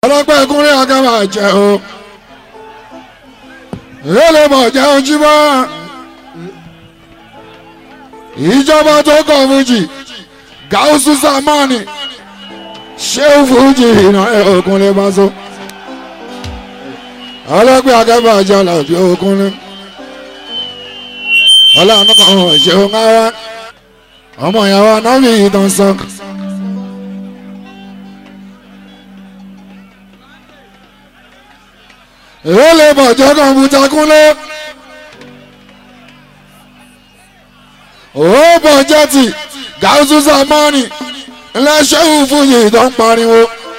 ọlọ́pàá ìkúnlẹ̀ ọ̀gá máa jẹ o èlé mọ̀ jẹ́ ojúmọ́ ìjọba tó kọ̀ fújì gáúsù sàmánì ṣéun fújì iná òkúnlẹ̀ bá so ọlọ́pàá ọ̀gá máa jẹ ọ̀làbí òkúnlẹ̀ ọlọ́run kan ṣeun ara ọmọ ìyàwó anábì ìtàn sọ. èyí lè bọ̀jọ́ kọ̀ǹpútà kúnlẹ̀. ó bọ̀jọ́ tì gáúsù sàmọ́nì ńlẹ́ṣẹ́hùn fúyì tó ń pariwo.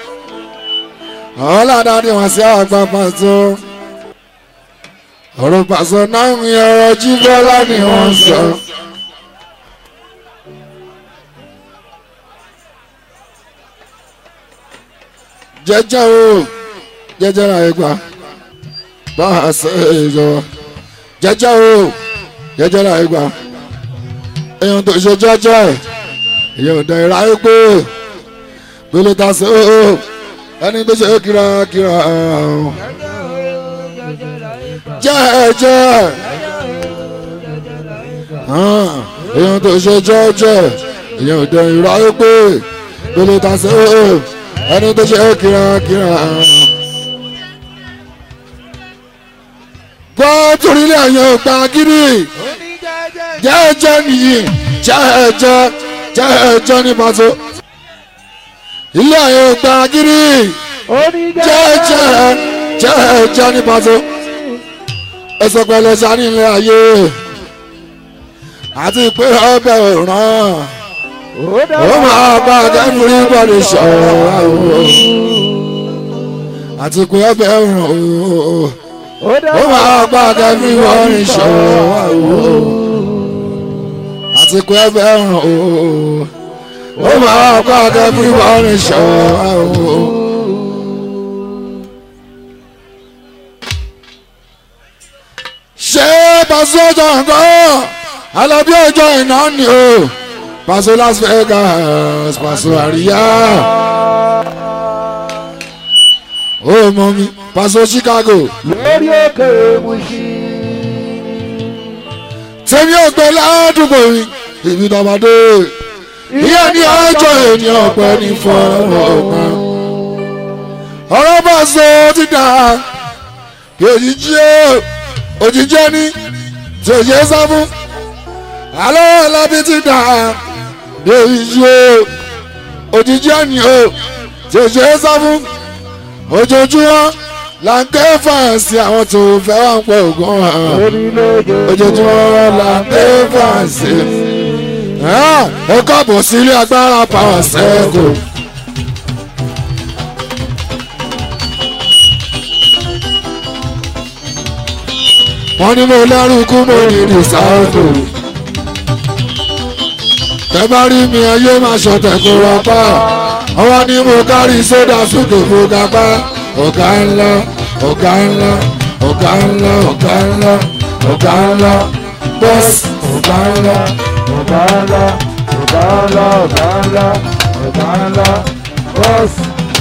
ọ̀làdàdì wọn sí àgbà pàṣẹ. ọ̀rọ̀ pàṣẹ náà ń yọrọ jí bọ́lá ni wọ́n sọ. jẹ́jẹ́ o jẹ́jẹ́ ra ẹgbàá bá a ṣe ìjọba jẹ́jẹ́ o jẹ́jẹ́ ra ẹgbà èèyàn tó ṣe jẹ́jẹ́ èèyàn dẹ̀ ra ẹgbẹ́ gbélé ta sí o ẹni tó ṣe kírakíra jẹ́jẹ́ èèyàn tó ṣe jẹ́jẹ́ èèyàn dẹ̀ ra ẹgbẹ́ gbélé ta sí o ẹni tó ṣe kírakíra. gbọ́ torílẹ̀ àyàn ògbà gírí jẹ́ẹ̀jẹ́ nìyí jẹ́ẹ̀jẹ́ jẹ́ẹ̀jẹ́ ní pàtó ilé àyàn ògbà gírí jẹ́ẹ̀jẹ́ jẹ́ẹ̀jẹ́ ní pàtó ẹsẹ̀ pẹ̀lẹ́ sani ilé ayé àti pé ọbẹ̀ òràn ó máa bá kẹ́mìrì bọ́ọ̀lù sọ̀rọ̀ àti pé ọbẹ̀ òràn ó ó máa gbá kẹ́mí wọ́n ní ṣọ́wọ́ àti pé ẹgbẹ́ ràn ó ó máa gbá kẹ́mí wọ́n ní ṣọ́wọ́. ṣé pàṣẹ ọjọ́ nǹkan alábí ọjọ́ iná ni o pàṣẹ Las Vegas pàṣẹ àríyá ó mọ mi pàṣẹ Chicago lórí òkè Mùṣí. tèmi ò gbé ládùúgbò mi èmi dàbàdé ìyá ní ọjọ́ ènìyàn ọ̀pẹ ní fọ́ọ̀rọ̀ ọ̀pẹ. ọ̀rọ̀ bá so ti dà kí òjijì ó òjijì ẹni tí ò ṣe é sá fún. àlọ́ ọ̀làbí ti dà kí òjijì ó òjijì ẹni ó tí ò ṣe é sá fún. ojoojúmọ́ là ń ké fàǹsì àwọn tó fẹ́ wà ń pọ̀ ògùn hàn ojoojúmọ́ là ń ké fàǹsì. ẹ káàbọ̀ sí ilé agbára power circle. wọ́n ní mo lẹ́rù kú mo ní rìsáàtò. tẹ bá rí mi ayé máa ṣọ̀tẹ̀ kó wá pa ọwọ́ ni mo kárí sódà sókè mo ga pa ọ̀gá ńlá ọ̀gá ńlá ọ̀gá ńlá ọ̀gá ńlá ọ̀gá ńlá bọ́ọ̀sì ọ̀gá ńlá ọ̀gá ńlá ọ̀gá ńlá ọ̀gá ńlá ọ̀gá ńlá bọ́ọ̀sì.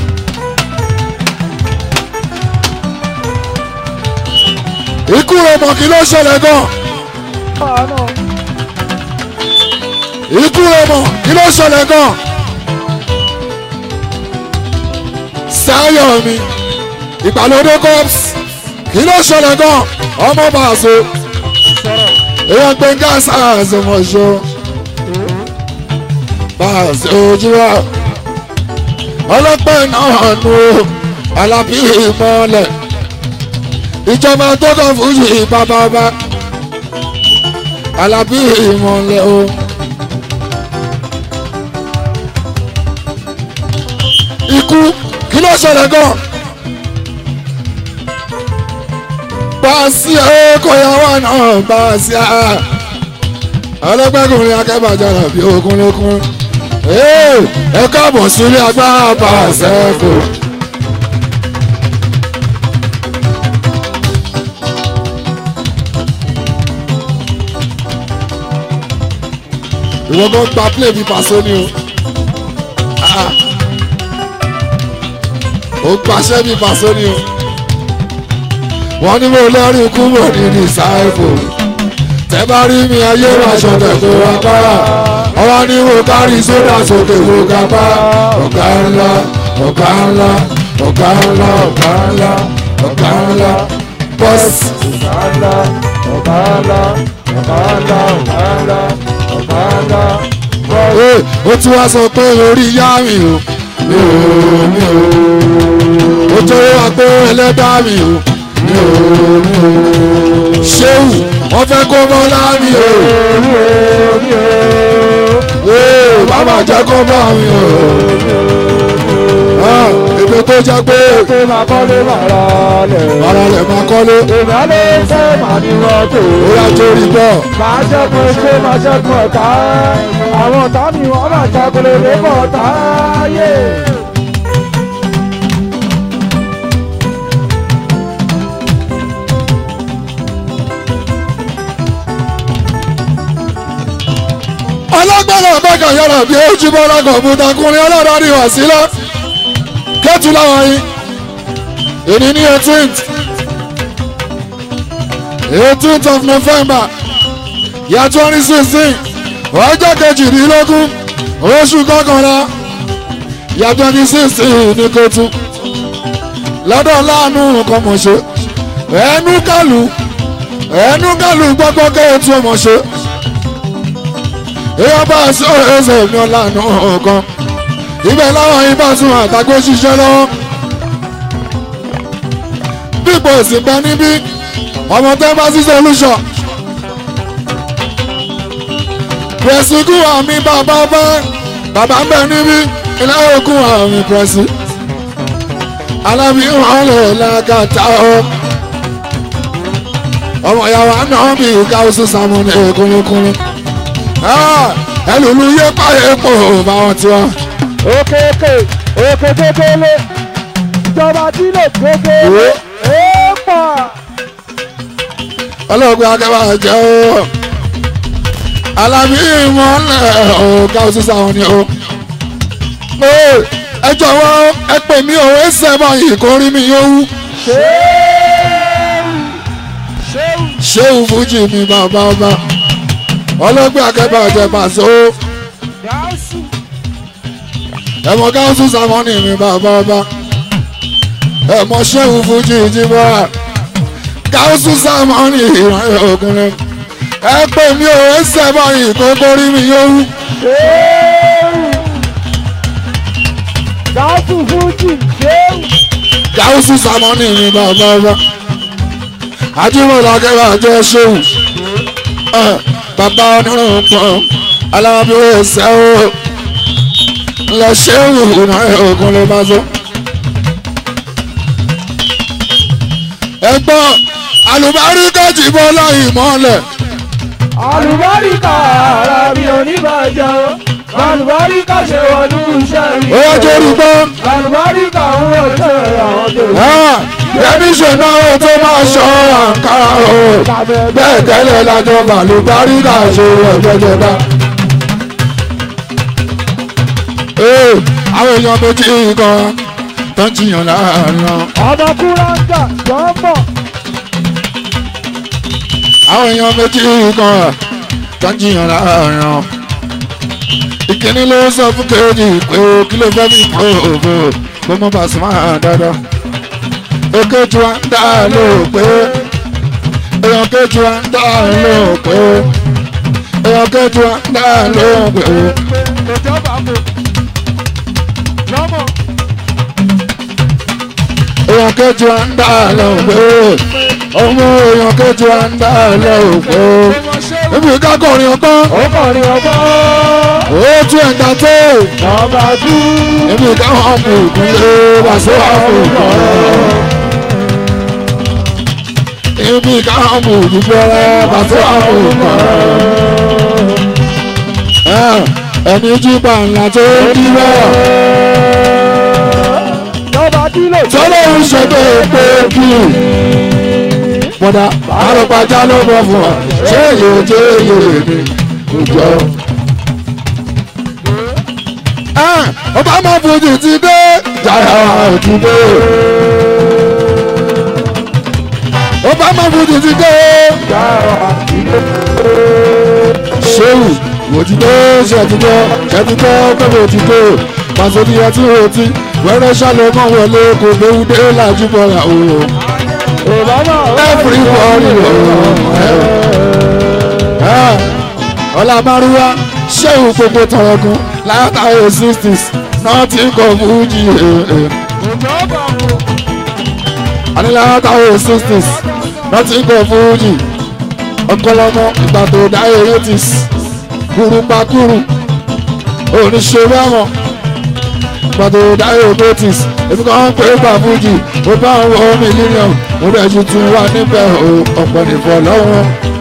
ikú rẹ̀ mọ̀ kí ló ṣẹlẹ̀ gan ikú rẹ̀ mọ̀ kí ló ṣẹlẹ̀ gan sáyọ̀ mi ìgbàlódé cops kí ló ṣẹlẹ̀ gan ọmọ bàṣọ èèyàn gbẹ̀ngà sáàsì mọ̀ṣọ́ bàṣọ ojúwà ọlọ́pẹ́ náà nù alábí ìmọ̀lẹ̀ ìjọba tó kàn fún yìí bábábá alábí ìmọ̀lẹ̀ o. ikú kí ló ṣẹlẹ̀ gan. Báàsì ẹ̀kọ́yàwó náà báàsì à. ọlọ́gbẹ́kùnrin akẹ́bàjára bí okun lókun. ẹ káàbọ̀ sílé agbára báàsì ẹ̀kọ́. ìwọ gan gba play bí Paso ni o. ó gbàṣẹ́ bí pàṣẹ ni o wọ́n ní mo lẹ́rìí ikú mọ̀ ní disciple tẹ́ bá rí mi ayé máa ṣọ̀tẹ̀ kó wá bára ọwọ́ ní mo kárí sódà sókè mo ga bá ọ̀gá ńlá ọ̀gá ńlá ọ̀gá ńlá ọ̀gá ńlá ọ̀gá ńlá bọ́sì. ọ̀gá ńlá ọ̀gá ńlá ọ̀gá ńlá ọ̀gá ńlá ọ̀gá ńlá bọ́ọ̀lù. Ee, ó tún wá sọ pé orí yá mi o mi ò mi ò ó tó wá pé ẹlẹ́dá mi o mi ò mi ò ṣéwù wọ́n fẹ́ kó mọ́ láàmì o ee bàbá jẹ́ kó bá mi o Ah, èmi tó jẹ́ pé pé máa kọ́lé màrà lẹ̀. ara rẹ̀ máa kọ́lé èmi á lè fẹ́ màá ní mọ́tò. ó yá torí bọ́ máa ṣẹ́gun ṣé máa ṣẹ́gun ọ̀tá. àwọn ọ̀tá mi wọ́n máa ṣàkólé lébọ̀ ọ̀tá yé. alágbára ọ̀bẹ́kà yára bí ojú bọ́lá kọ̀ọ̀mùtà kùnrin ọlọ́dọ̀ ni wà sílẹ̀ kẹ́tù láwọn yìí èdè ní eighteenth eighteenth of november year twenty sixteen ọjọ́ kejìdínlógún oṣù kọkànlá year twenty sixteen ní kótó lọ́dọ̀ láàánú nǹkan mọ̀ ṣe ẹnu kálù ẹnu kálù gbọ́gbọ́ kẹ́ẹ̀tù ọmọ ṣe èèyàn bá sọ ẹsẹ̀ mi ọ̀lànà ọ̀kan ibẹ̀ láwọn ibà tún àtàgbé ṣiṣẹ́ lọ́wọ́ dípò ìsìnkú níbí ọmọ tẹ́ bá sí solution pẹ̀sìkú àmì bàbá bá bàbá ń bẹ̀ níbí ilé òkun àmì pẹ̀sì alábí wọn lè lágàtà ọ ọmọ ìyàwó àná bí káwùsù sàmúnì kúnlẹ̀kúnlẹ̀ ẹlòlú yé páyé pò báwọn tiwa. òkèèkè òkè kékeré ìjọba tí lè kékeré èèpà. ọlọ́gbẹ́ akẹ́wà jẹ́ o alábí ìmọ̀lẹ̀ ọ̀gá òṣìṣẹ́ àwọn ni o. ẹ jọ̀wọ́ ẹ pè mí o ẹ sẹ́mọ̀ yìí kó rí mi yóò wú. ṣéwù fújì mi bàbá ọba ọlọ́gbẹ́ akẹ́wà jẹ́ pàṣẹ o. ẹ̀mọ káwùsù sàmọ́nì mi bàbá ọba ẹ̀mọ ṣéwù fújì jìbọ́ káwùsù sàmọ́nì ìrànlẹ́ ògùnlẹ̀ ẹ pè mí o ẹ sẹ́mọ̀ yìí kó kó rí mi yóò wú. gáàsù fújì ṣéwù. gáúsù sàmọ́nì mi bàbá ọba ajímọ̀lá kẹwàá jẹ́ ṣéwù bàbá onírun pọ̀ alábí ẹsẹ̀ o lọ ṣéwù náà ogun lè bá so. ẹgbọ́n alùbáríkà ti bọ́ láì mọ́lẹ̀ àlùbáríkà ara mi ò ní bàjẹ́ o àlùbáríkà ṣe wọnú iṣẹ́ mi. ó yẹ torí gbọ́ àlùbáríkà ń wọ̀ ṣe àwọn tó. ẹni ṣe náà tó máa ṣọ́ àǹkárá o bẹ́ẹ̀ tẹ́lẹ̀ lájọ bàlùbáríkà ṣe ẹgbẹ́jẹ́ bá. Ee, àwọn èèyàn méjì kan tó ń jiyàn láàárín wọn. ọmọ kúráńgà jọ́mọ̀ àwọn èèyàn méjì kan tó ń jiyàn láàárín wọn. ìkíní ló sọ fún kejì pé kí ló fẹ́ fi kó òfò kó mọ́ bá sùn máa dáadáa. èkejì wa ń dá lò pé èèyàn kejì wa ń dá lò pé èèyàn kejì wa ń dá lò pé. ìjọba kò jọ́mọ̀ èèyàn kejì wa ń dá lò pé ọmọ èèyàn kejì wa ń dá lò pé. ibi kákọrin ọgbọ́n ó kàn ní ọgbọ́n ó tún ẹ̀dá tó. nọ́mbà tú èmi káwọn ọmọ ìkúnlẹ̀ wàṣọ àfọ̀kọ́. èmi káwọn ọmọ ìdúpẹ́ wàṣọ àfọ̀kọ́. ẹni jípa ńlá tó ń díwọ́ nọ́mbà tí lè tọ́lọ́ ń ṣe pé pé kí. bọ́dà àròpàjá ló bọ̀ fún ọ ṣé èyí ò jẹ́ èyí rè ni kò jọ. ọba máa fojú ti dé jára òtúndé. ó bá má fojú ti dé. ṣéwù òtítọ́ ṣètìtọ́ ṣètìtọ́ pẹ̀lú òtítọ́ pàṣẹbí ẹtí òtí wẹ́rẹ́ ṣàlẹ̀ mọ́ wọlé kò léwu dé lájú bọ́ra o. everybody o. ọlá márùwá ṣéwù gbogbo tọrọgùn látàrí sixties náà ti kọ fújì. àní látàrí sixties náà ti kọ fújì. ọkọlọmọ ìgbà tó dáyé eighties kúrúpakúrú oníṣòwò àwọn pàtó dáyé notice èmi kan ń pè é pa fújì ó bá ń wọ mílíọ̀nù mo dẹ̀ ju tún wá níbẹ̀ o ọ̀pọ̀ nìfọ̀ lọ́wọ́.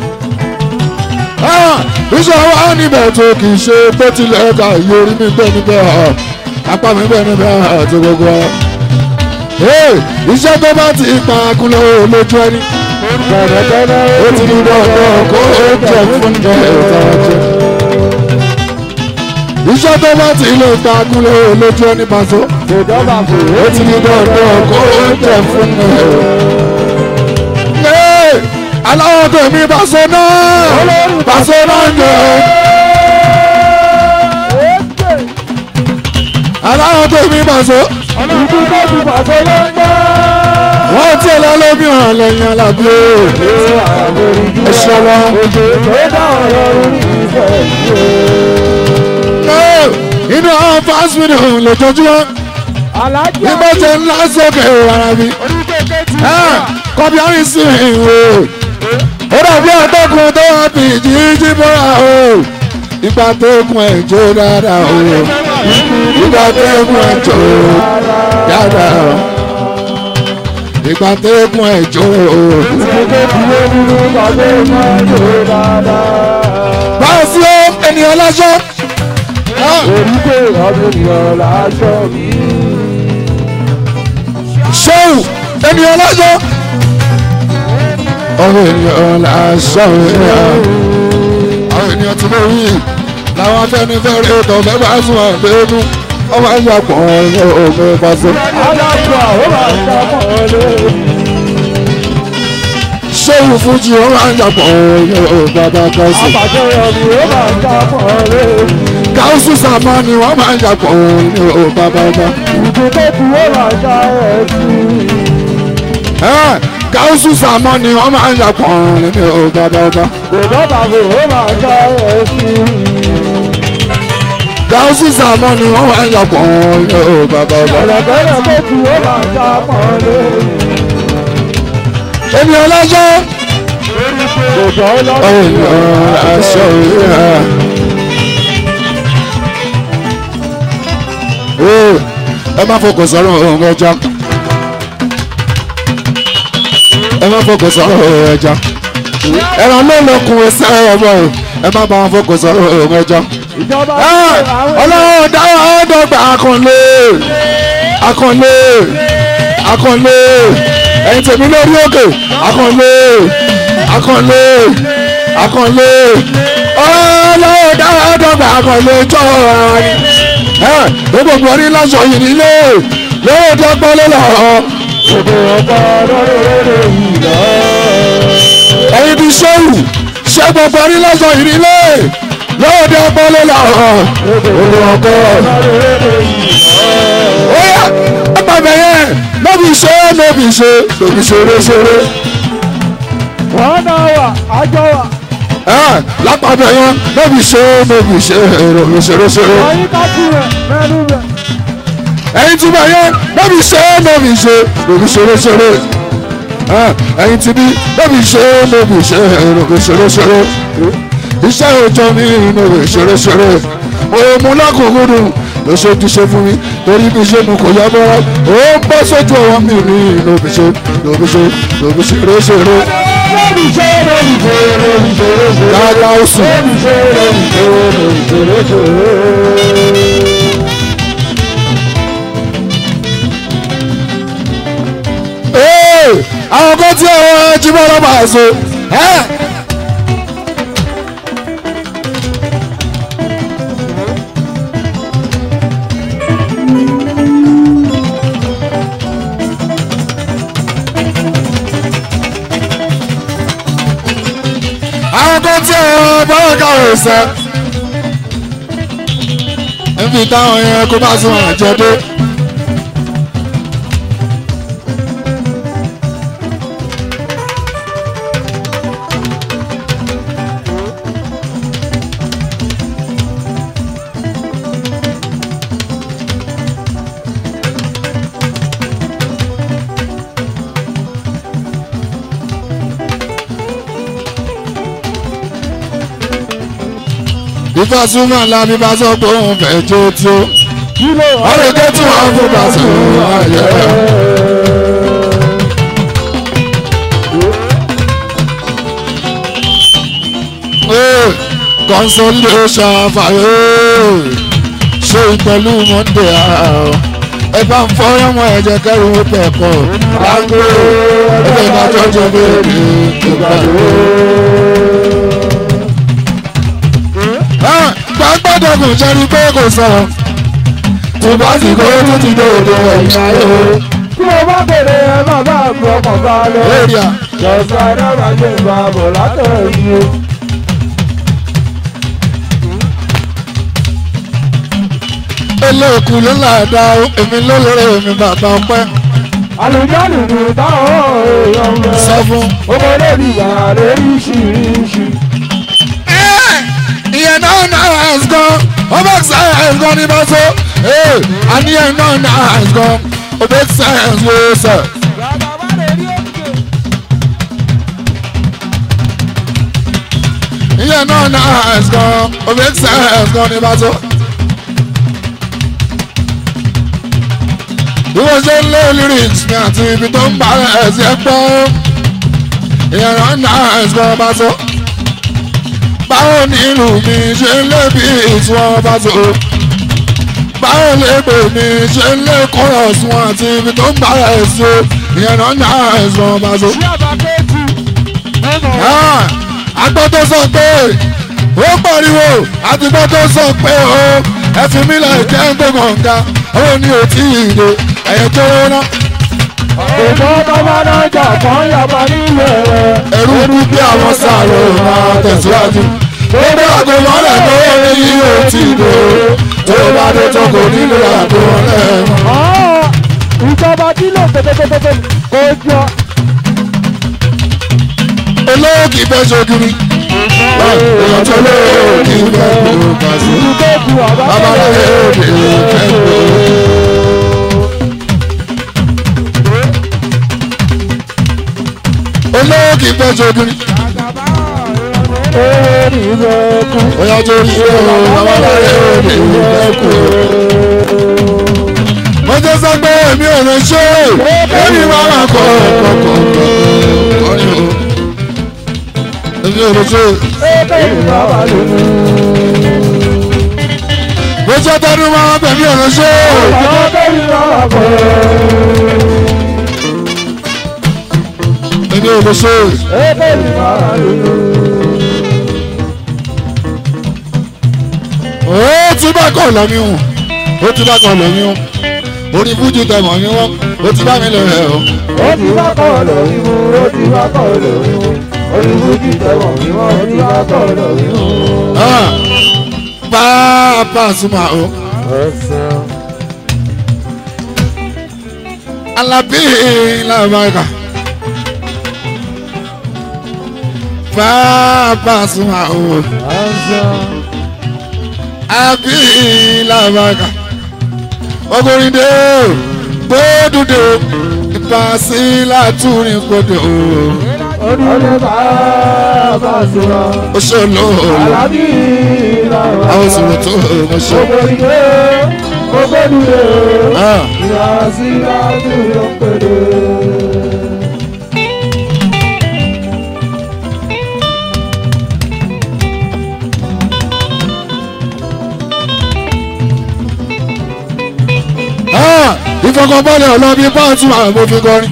iṣẹ́ wa níbẹ̀ tó kì í ṣe bó tilẹ̀ ká iye orí mi bẹ́ẹ̀ níbẹ̀ apá mi bẹ́ẹ̀ níbẹ̀ àti gbogbo ẹ̀. iṣẹ́ tó bá ti pa akúnlẹ̀ lójú ẹni ó ti ní dandan kó o jẹ fún ẹ̀ ìtàjẹ́ iṣẹ́ tó bá ti lè ta agúnlé lójú ẹni pàṣọ. ìjọba kò ó ti ní dandan kó o jẹ fún mi. Yé! aláwọ̀ tèmi pàṣọ náà pàṣọ náà ń jẹ. aláwọ̀ tèmi pàṣọ. ìdí tó ti pàṣẹ ló ń gbọ́. wọ́n ti lọ lómi hàn lẹ́yìn alábí o. ẹ ṣọlá. òjò tó dá ọ̀rọ̀ orí ìfẹ́ yìí. inú àwọn fásitì lójoojúmọ́ alájà bí mo ṣe ń lọ sókè rárá mi. oníkèké ti kọ́bí àrùn sí ìwé ó dàbí àtọ́kùn tó wà bí jíjí bọ́ra o ìgbà tó kún ẹ̀ jó dáadáa o ìgbà tó kún ẹ̀ jó dáadáa o ìgbà tó kún ẹ̀ jó o. oníkèké ti lé nínú ìpàdé máa ń lò dáadáa. báwo sí ó ènìyàn lọ́sọ́ oríkè ọdún ènìyàn láṣọ mi. ṣéwù ènìyàn lọ́sọ́ ọmọ ènìyàn làásọ̀ ènìyàn àwọn ènìyàn tí mo rí làwọn afẹ́nifẹ́re tó fẹ́ bá sùn àgbẹ̀ẹ́nu ọmọ ayàpọ̀ ọ̀rọ̀ ògbẹ́ pàṣẹ. alájà ó máa ń dámọ̀ lé. ṣéwù fújì ọmọ ayàpọ̀ ọ̀rọ̀ bàbá káṣí. àbàjẹ́ ọ̀rọ̀ ó máa ń dámọ̀ lé. káṣí sàmọ́ ni wọ́n máa ń yàpọ̀ ọ̀rọ̀ bàbá bá. ìdí tó ti ó máa ń dá ẹ̀ sí. káṣí sàmọ́ ni wọ́n máa ń yàpọ̀ ọ̀rọ̀ bàbá bá. ìjọba kò ó máa ń dá ẹ̀ sí. káṣí sàmọ́ ni wọ́n máa ń yàpọ̀ ọ̀rọ̀ bàbá bá. ọ̀rọ̀kẹ́rẹ́ tó ti ó máa ń dámọ̀ lé. ènìyàn lọ́sọ́ òjò lọ́dún ènìyàn aṣọ ìhà. ẹ má fọkàn sọ̀rọ̀ ohun ẹja ẹ má fọkàn sọ̀rọ̀ ohun ẹja ẹran ló lọkùn ẹsẹ̀ ọmọ ẹ má bá wọn fọkàn sọ̀rọ̀ ohun ẹja. ìjọba ọlọ́run dáwọ́ ọ̀dọ́gba akànlé akànlé akànlé ẹ̀yin tèmi lórí òkè akànlé akànlé akànlé ọlọ́run dáwọ́ ọ̀dọ́gba akànlé jọ ara ni ẹ gbogbo ọdún lásọ yìí nílé lóò dọ́gbọ́n ló lọ òjò ọ̀pọ̀ lọ́dún yìí lọ. ẹ̀yin bí sẹ́wù ṣé gbogbo ọdún lásọ yìí nílé lóò dọ́gbọ́n ló lọ òjò ọkọ. Oya ọgbàgbẹ́ yẹn lóbi ṣe lóbi ṣe lóbi ṣeré ṣeré. wọ́n náà wà ájọ wà. Ẹ lápapọ̀ yẹn lóbi ṣe lóbi ṣe lóbi ṣeré ṣeré. ọyún ká tún rẹ̀ mẹ́nu rẹ̀. Ẹyin tí bẹ̀ yẹn lóbi ṣe lóbi ṣe lóbi ṣeré ṣeré. Ẹ ẹyin tí bí lóbi ṣe lóbi ṣe lóbi ṣeré ṣeré. Iṣẹ́ òòjọ́ mi lóbi ṣeré ṣeré. Òmù lákòókòdù ló ṣe ti ṣe fún mi torí bí ṣe mu kò yá bọ́ra. Ó ń bọ́ sójú ọwọ́ mi ní lóbi ṣe lóbi ṣe lóbi ṣeré ṣeré. lórí ṣe lórí ṣe lórí ṣe lórí ṣe. Dáadáa ó sùn. lórí ṣe lórí ṣe lórí ṣe lórí ṣe. Ee, àwọn kan tí àwọn jíbọ́ lọ́ba àṣọ. bọ́lá káwé sẹ́ níbi táwọn yẹn kó bá sún àjọdé. Ifá súnmọ́ ńlá bí bá sọ pé òun fẹ́ jó tí ó. kí ló wà Wọ́n lè dé tí wọ́n fún bá sùn ayẹ. Consolation fàyè ṣe pẹ̀lú Monday àárọ̀. Ẹ bá ń fọyọ́ mọ́ ẹ̀jẹ̀ kẹ́rù ó pẹ̀ kọ́. Láńgbé ẹgbẹ́ bá jọjọ bèèrè ìgbàlódé. gbàgbọ́dọ̀ kò jẹ́rí pé kò sọ̀rọ̀ tó bá sì kó tó ti dé òde ẹ̀yìn ayé o. tí mo bá bèrè ẹ má bá mi ọkàn balẹ̀. lórí à jọ̀sán adára gbé ìgbà bọ̀ látọ̀rọ̀ yìí o. eléèkú ló là dá o èmi ló lóore èmi bàbá ọpẹ́ àlùjáde ní táwọn èèyàn mọ̀. sọ fún. ọmọ lórí ìyá lóríṣiríṣi. ìyẹn náà náà ẹ̀sìn gan ọba sáyẹ̀nsì gan ní bàtó àníyàn náà náà ẹ̀sìn gan ọba sáyẹ̀nsì ló sẹ̀. ìyẹn náà náà ẹ̀sìn gan ọba sáyẹ̀nsì gan ní bàtó. bí wọ́n ṣe ń lé lyrics mi àti ibi tó ń bá ẹ̀sìn ẹ̀ gbọ́ ìyẹn náà náà ẹ̀sìn gan ọba tó báwo ni ìlú mi ṣe ń lé bí ìtúwọ́n bá tó báwo lè pè mí ṣe ń lé kọ́rọ̀ sí wọn àti ibi tó ń bára ẹ̀ sí o ìyẹn náà ní àìsàn bá tó. agbọ́ tó sọ pé ó pariwo àti gbọ́ tó sọ pé ó ẹ fi mí lẹ̀ jẹ́ ń gbé kànga ó ní òtí ìdè ẹ̀yẹ tó rán ètò bàbá náà jà fún yàgbá nílẹ̀ rẹ̀. ẹ̀rú bí bí àwọn sàrò máa tẹ̀síwájú. Gbogbo àgbo mọ́lẹ̀ tó ní òtí ìdè tó bá dé tó kò nílò àgbo mọ́lẹ̀ mọ́. ìjọba tí lò tètètètè kò jọ. olówó kì í fẹ́ ṣogiri. èèyàn tó lówó kì í fẹ́ kó pàṣẹ. ìdílé ju babaláwo òde fẹ́ kó. olówó kì í fẹ́ ṣogiri. èrè ìfẹ́ kú. èèyàn tó rí o babaláwo òde fẹ́ kó. mo jẹ́ sọ pé èmi ò lè ṣe é èmi máa ma kọ́ kọ́kọ́ kọ́ni o. èmi ò lè ṣe é. èrè ìbáwá lónìí. mo jẹ́ tẹnu máa bẹ̀ mí ò lè ṣe é. bàbá bẹ́ẹ̀ ni bàbá kọ́. èmi ò lè ṣe é. èrè ìbáwá lónìí. ó ti bá kọ̀ lọ́mí hùn ó ti bá kọ̀ lọ́mí hùn orí fújì tẹ̀mọ̀ mi wọ́n ó ti bá mi lọ rẹ̀ o. ó ti bá kọ́ lórí mu ó ti bá kọ́ lórí mu olùkújì tẹ̀wọ̀n mi wọ́n ó ti bá kọ́ lórí mu. pápá súnmọ́ o alábí làbàkà pápá súnmọ́ o alábí làbàkà ọkùnrin dé o gbódùdé o ìpàsí látúrin kodò o ọdún bá bá sùnà ó ṣe olóòlù alábí làwọn àwọn sọ̀rọ̀ tó o ṣe. gbogbo ìgbé gbogbo ìdúró Ah. ìyá sí láti ló pèlè. ìfọkànbalẹ̀ ọlọ́bí pàǹtí máa mo fi kọrin.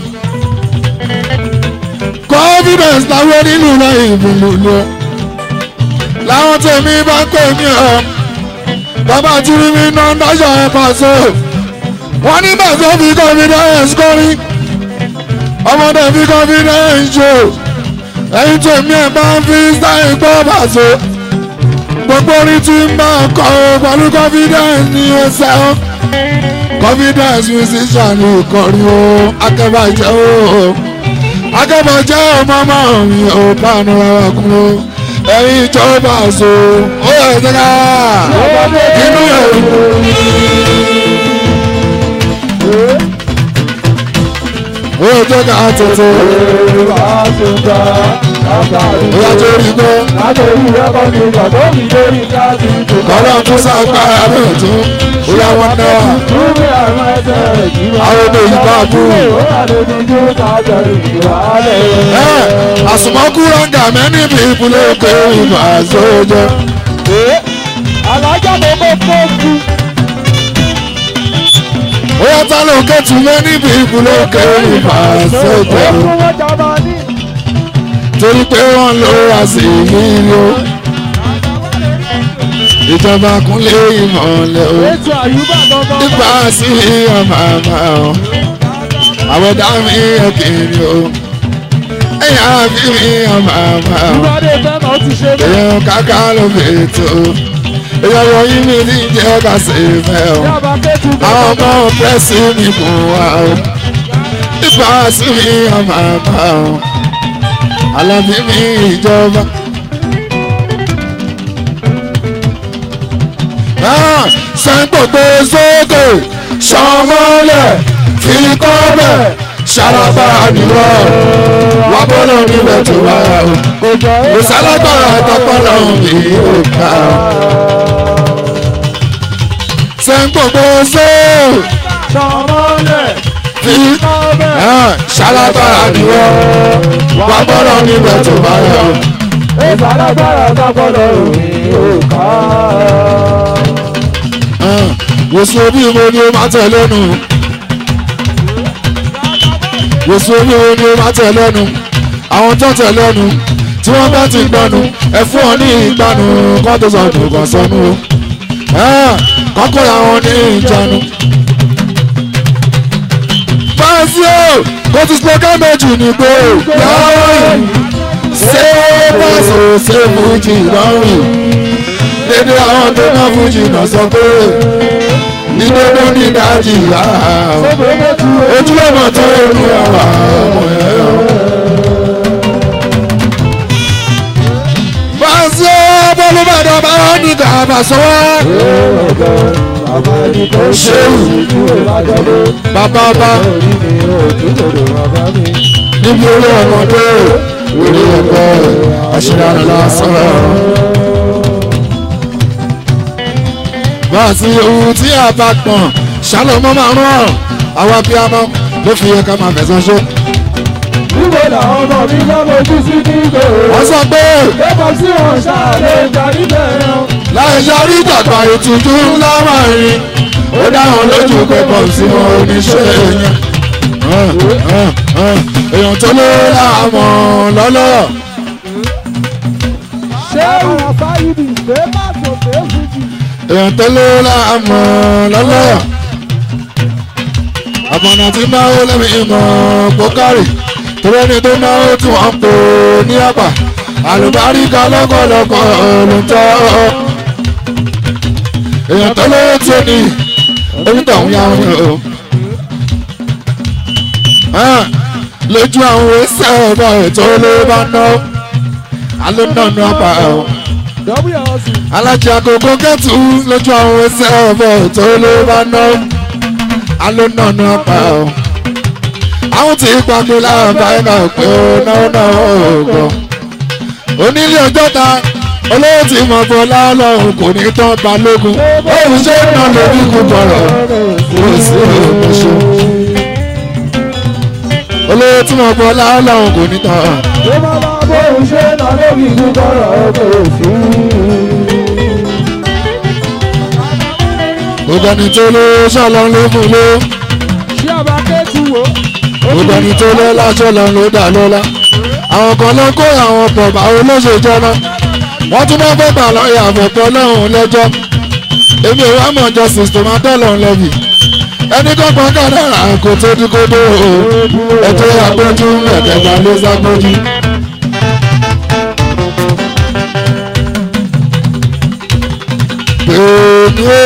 confidence láwọn nínú náà ìbùnú lọ. láwọn tèmi bá ń pè mí ọ bàbá jírí mi ná dájọ́ ẹ̀ pàṣẹ. wọ́n ní bàtọ́ fi confidence kọrin. ọmọdé fi confidence jò. ẹ̀yin tó mi ẹ̀ bá ń fi sáyé gbọ́ bàṣọ gbogbo orin tí ń bá kọ pẹ̀lú confidence ní ẹsẹ̀ o confidence musician ní ìkọrin o akẹ́bàjẹ́ o akẹ́bàjẹ́ o mọ́mọ́ mi ò pàánù rárá kún o ẹ̀yin ìjọba àṣọ ó yẹ ẹ̀ṣẹ̀ ká inú ẹ̀ ó yẹ ẹ̀ṣẹ̀ ká tètè ó yà tó rí gbọ́ kọ́lọ́ tún ságbára náà tún ó yà wọ́n náà àwọn ọmọ yìí bá bú àsùnmọ́kú rọ́ngà mẹ́ni bí ìpínlẹ̀ èkó ìmọ̀ àzọ́jọ́ alájà mo kó fóònù ó yà tá ló kẹ́tù mẹ́ni bí ìpínlẹ̀ èkó ìmọ̀ àzọ́jọ́ ó fún wọn jọba ní. torí pé wọ́n lọ wá sí yìí o ìjọba kúnlé ìmọ̀lẹ́ o ètò àyùbá gangan. nípa sí ọmọ àmà o àwọn dá mi ẹ̀kìnrin o ẹ̀yà fi mi ọmọ àmà o ìwádìí fẹ́ràn ó ti ṣe bẹ́ẹ̀. èèyàn kàkà ló fi tó èèyàn wọ̀nyí mi ní jẹ́ ká ṣe fẹ́ o yàrá kẹ́tù àwọn ọmọ pẹ́sì mi kù wá o nípa sí mi ọmọ àmà o alábí mi ìjọba. sẹ́ńpọ̀gbẹ́ sókè sọmọlẹ̀ fi kọ́ bẹ̀ ṣàlàbà nìwọ̀ wà bọ́lọ̀ níbẹ̀ tó wáyà o kò jọ kò sálágbára tọpọlọ mi ò ká o. sẹ́ńpọ̀gbẹ́ sókè sọmọlẹ̀ fi kọ́bẹ̀. ṣàlàbà nìwọ̀ wà bọ́lọ̀ níbẹ̀ tó wáyà o. ètò alágbára sábọ́lọ̀ òní ò ká. wòsàn bí mo ní o máa tẹ̀ lẹ́nu wòsàn bí mo ní o máa tẹ̀ lẹ́nu àwọn tó tẹ̀ lẹ́nu tí wọ́n bá ti gbọ́nu ẹ fún ọ ní ìgbanu kọ́ tó sọ̀dù kọ́ sọnù o kọ́kọ́ làwọn ní ìjánu. fáńsì o kò ti sọ́kẹ́ méjì nígbò lọ́rùn ṣé pàṣẹ ṣé fújì lọ́rùn dédé àwọn tó ná fújì náà sọ pé ìdókòó ní dájì yàrá ojúlọ́mọ tó inú àwà ọmọ ẹ̀ ọ́. Fáṣọ bọ́lúbàdàn bá wọn ní gàbà sọ́wọ́. Ṣéwù bàbá ọba níbi orí ọmọdé orí ẹgbẹ́ àṣìlára lásán. Bá a ti ohun tí a bá pọ̀n ṣálọ́mọ́ máa rán ọ̀ àwa bí a mọ́ ló fi yẹ ká máa fẹ̀sán ṣe. níbo làwọn ọmọ mi lọ́mọ ojú sí kíkọ́. Wọ́n sọ pé lẹ́kọ̀ọ́ sí wọn ṣáàlẹ̀ ìjà níbẹ̀ yẹn. láì yarí tàgbà ìtújú ńlá máa rìn ó dáhùn lójú pé pọ̀ sí wọn oníṣẹ́ yẹn. èèyàn tó lé láàmú lọ́lọ́ ṣé ìwọ̀n fáyidì fẹ́ má tó fẹ́ fújì. èèyàn tó lé láàmú lọ́lọ́ àbọ̀nà tí náwó lẹ́mí ìmọ̀ bókárì torí ẹni tó náwó tí wọ́n ń pò ní àpà àlùbáríkà lọ́kọ̀lọ́kọ̀ ló ń tọ́ èèyàn tó lé tí ó ní onítọ̀hún yá wọn ni o. Ah, lójú àwọn ẹsẹ̀ ọ̀bọ̀ ètò ló bá ná alónàánú àpá o wlc alájà àkókò kẹtù lójú àwọn ẹsẹ̀ ọ̀bọ̀ ètò ló bá ná alónàánú àpá o àwọn tí pàgbé láàbá ẹ̀ka pé ó náwó náà ọ̀gbọ̀n onílé ọjọ́ ta olówó tí mo bọ́ lálọ́hùn kò ní tán balógun òun ṣe ń ná lórí kú bọ̀rọ̀ kò sí òmùṣe olówó tí mo bọ́ lálọ́hùn kò ní tán. ló máa bá bóun ṣe nà lórí gbígbọ́rọ̀ ọkọ̀ sí. gbogbo ẹni tó lé ṣọlọ ló fún ló ṣé àbá kẹ́tù wò. gbogbo ẹni tó lé láṣọ lọ ló dà lọ́la àwọn kan ló kó àwọn bọ̀bà olóṣèjọ́ náà wọ́n tún máa fẹ́ gbà lọ́ọ̀yà àfọ̀pọ̀ lọ́hùn lẹ́jọ́ èmi ò wá mọ̀ justice tó máa tẹ̀ lọ́hùn lẹ́bi ẹni kọ́kọ́ kádàrà kò tó dí kó dó o ẹjọ́ àgbójú ẹ̀kẹta ló ságbójú èmi ò.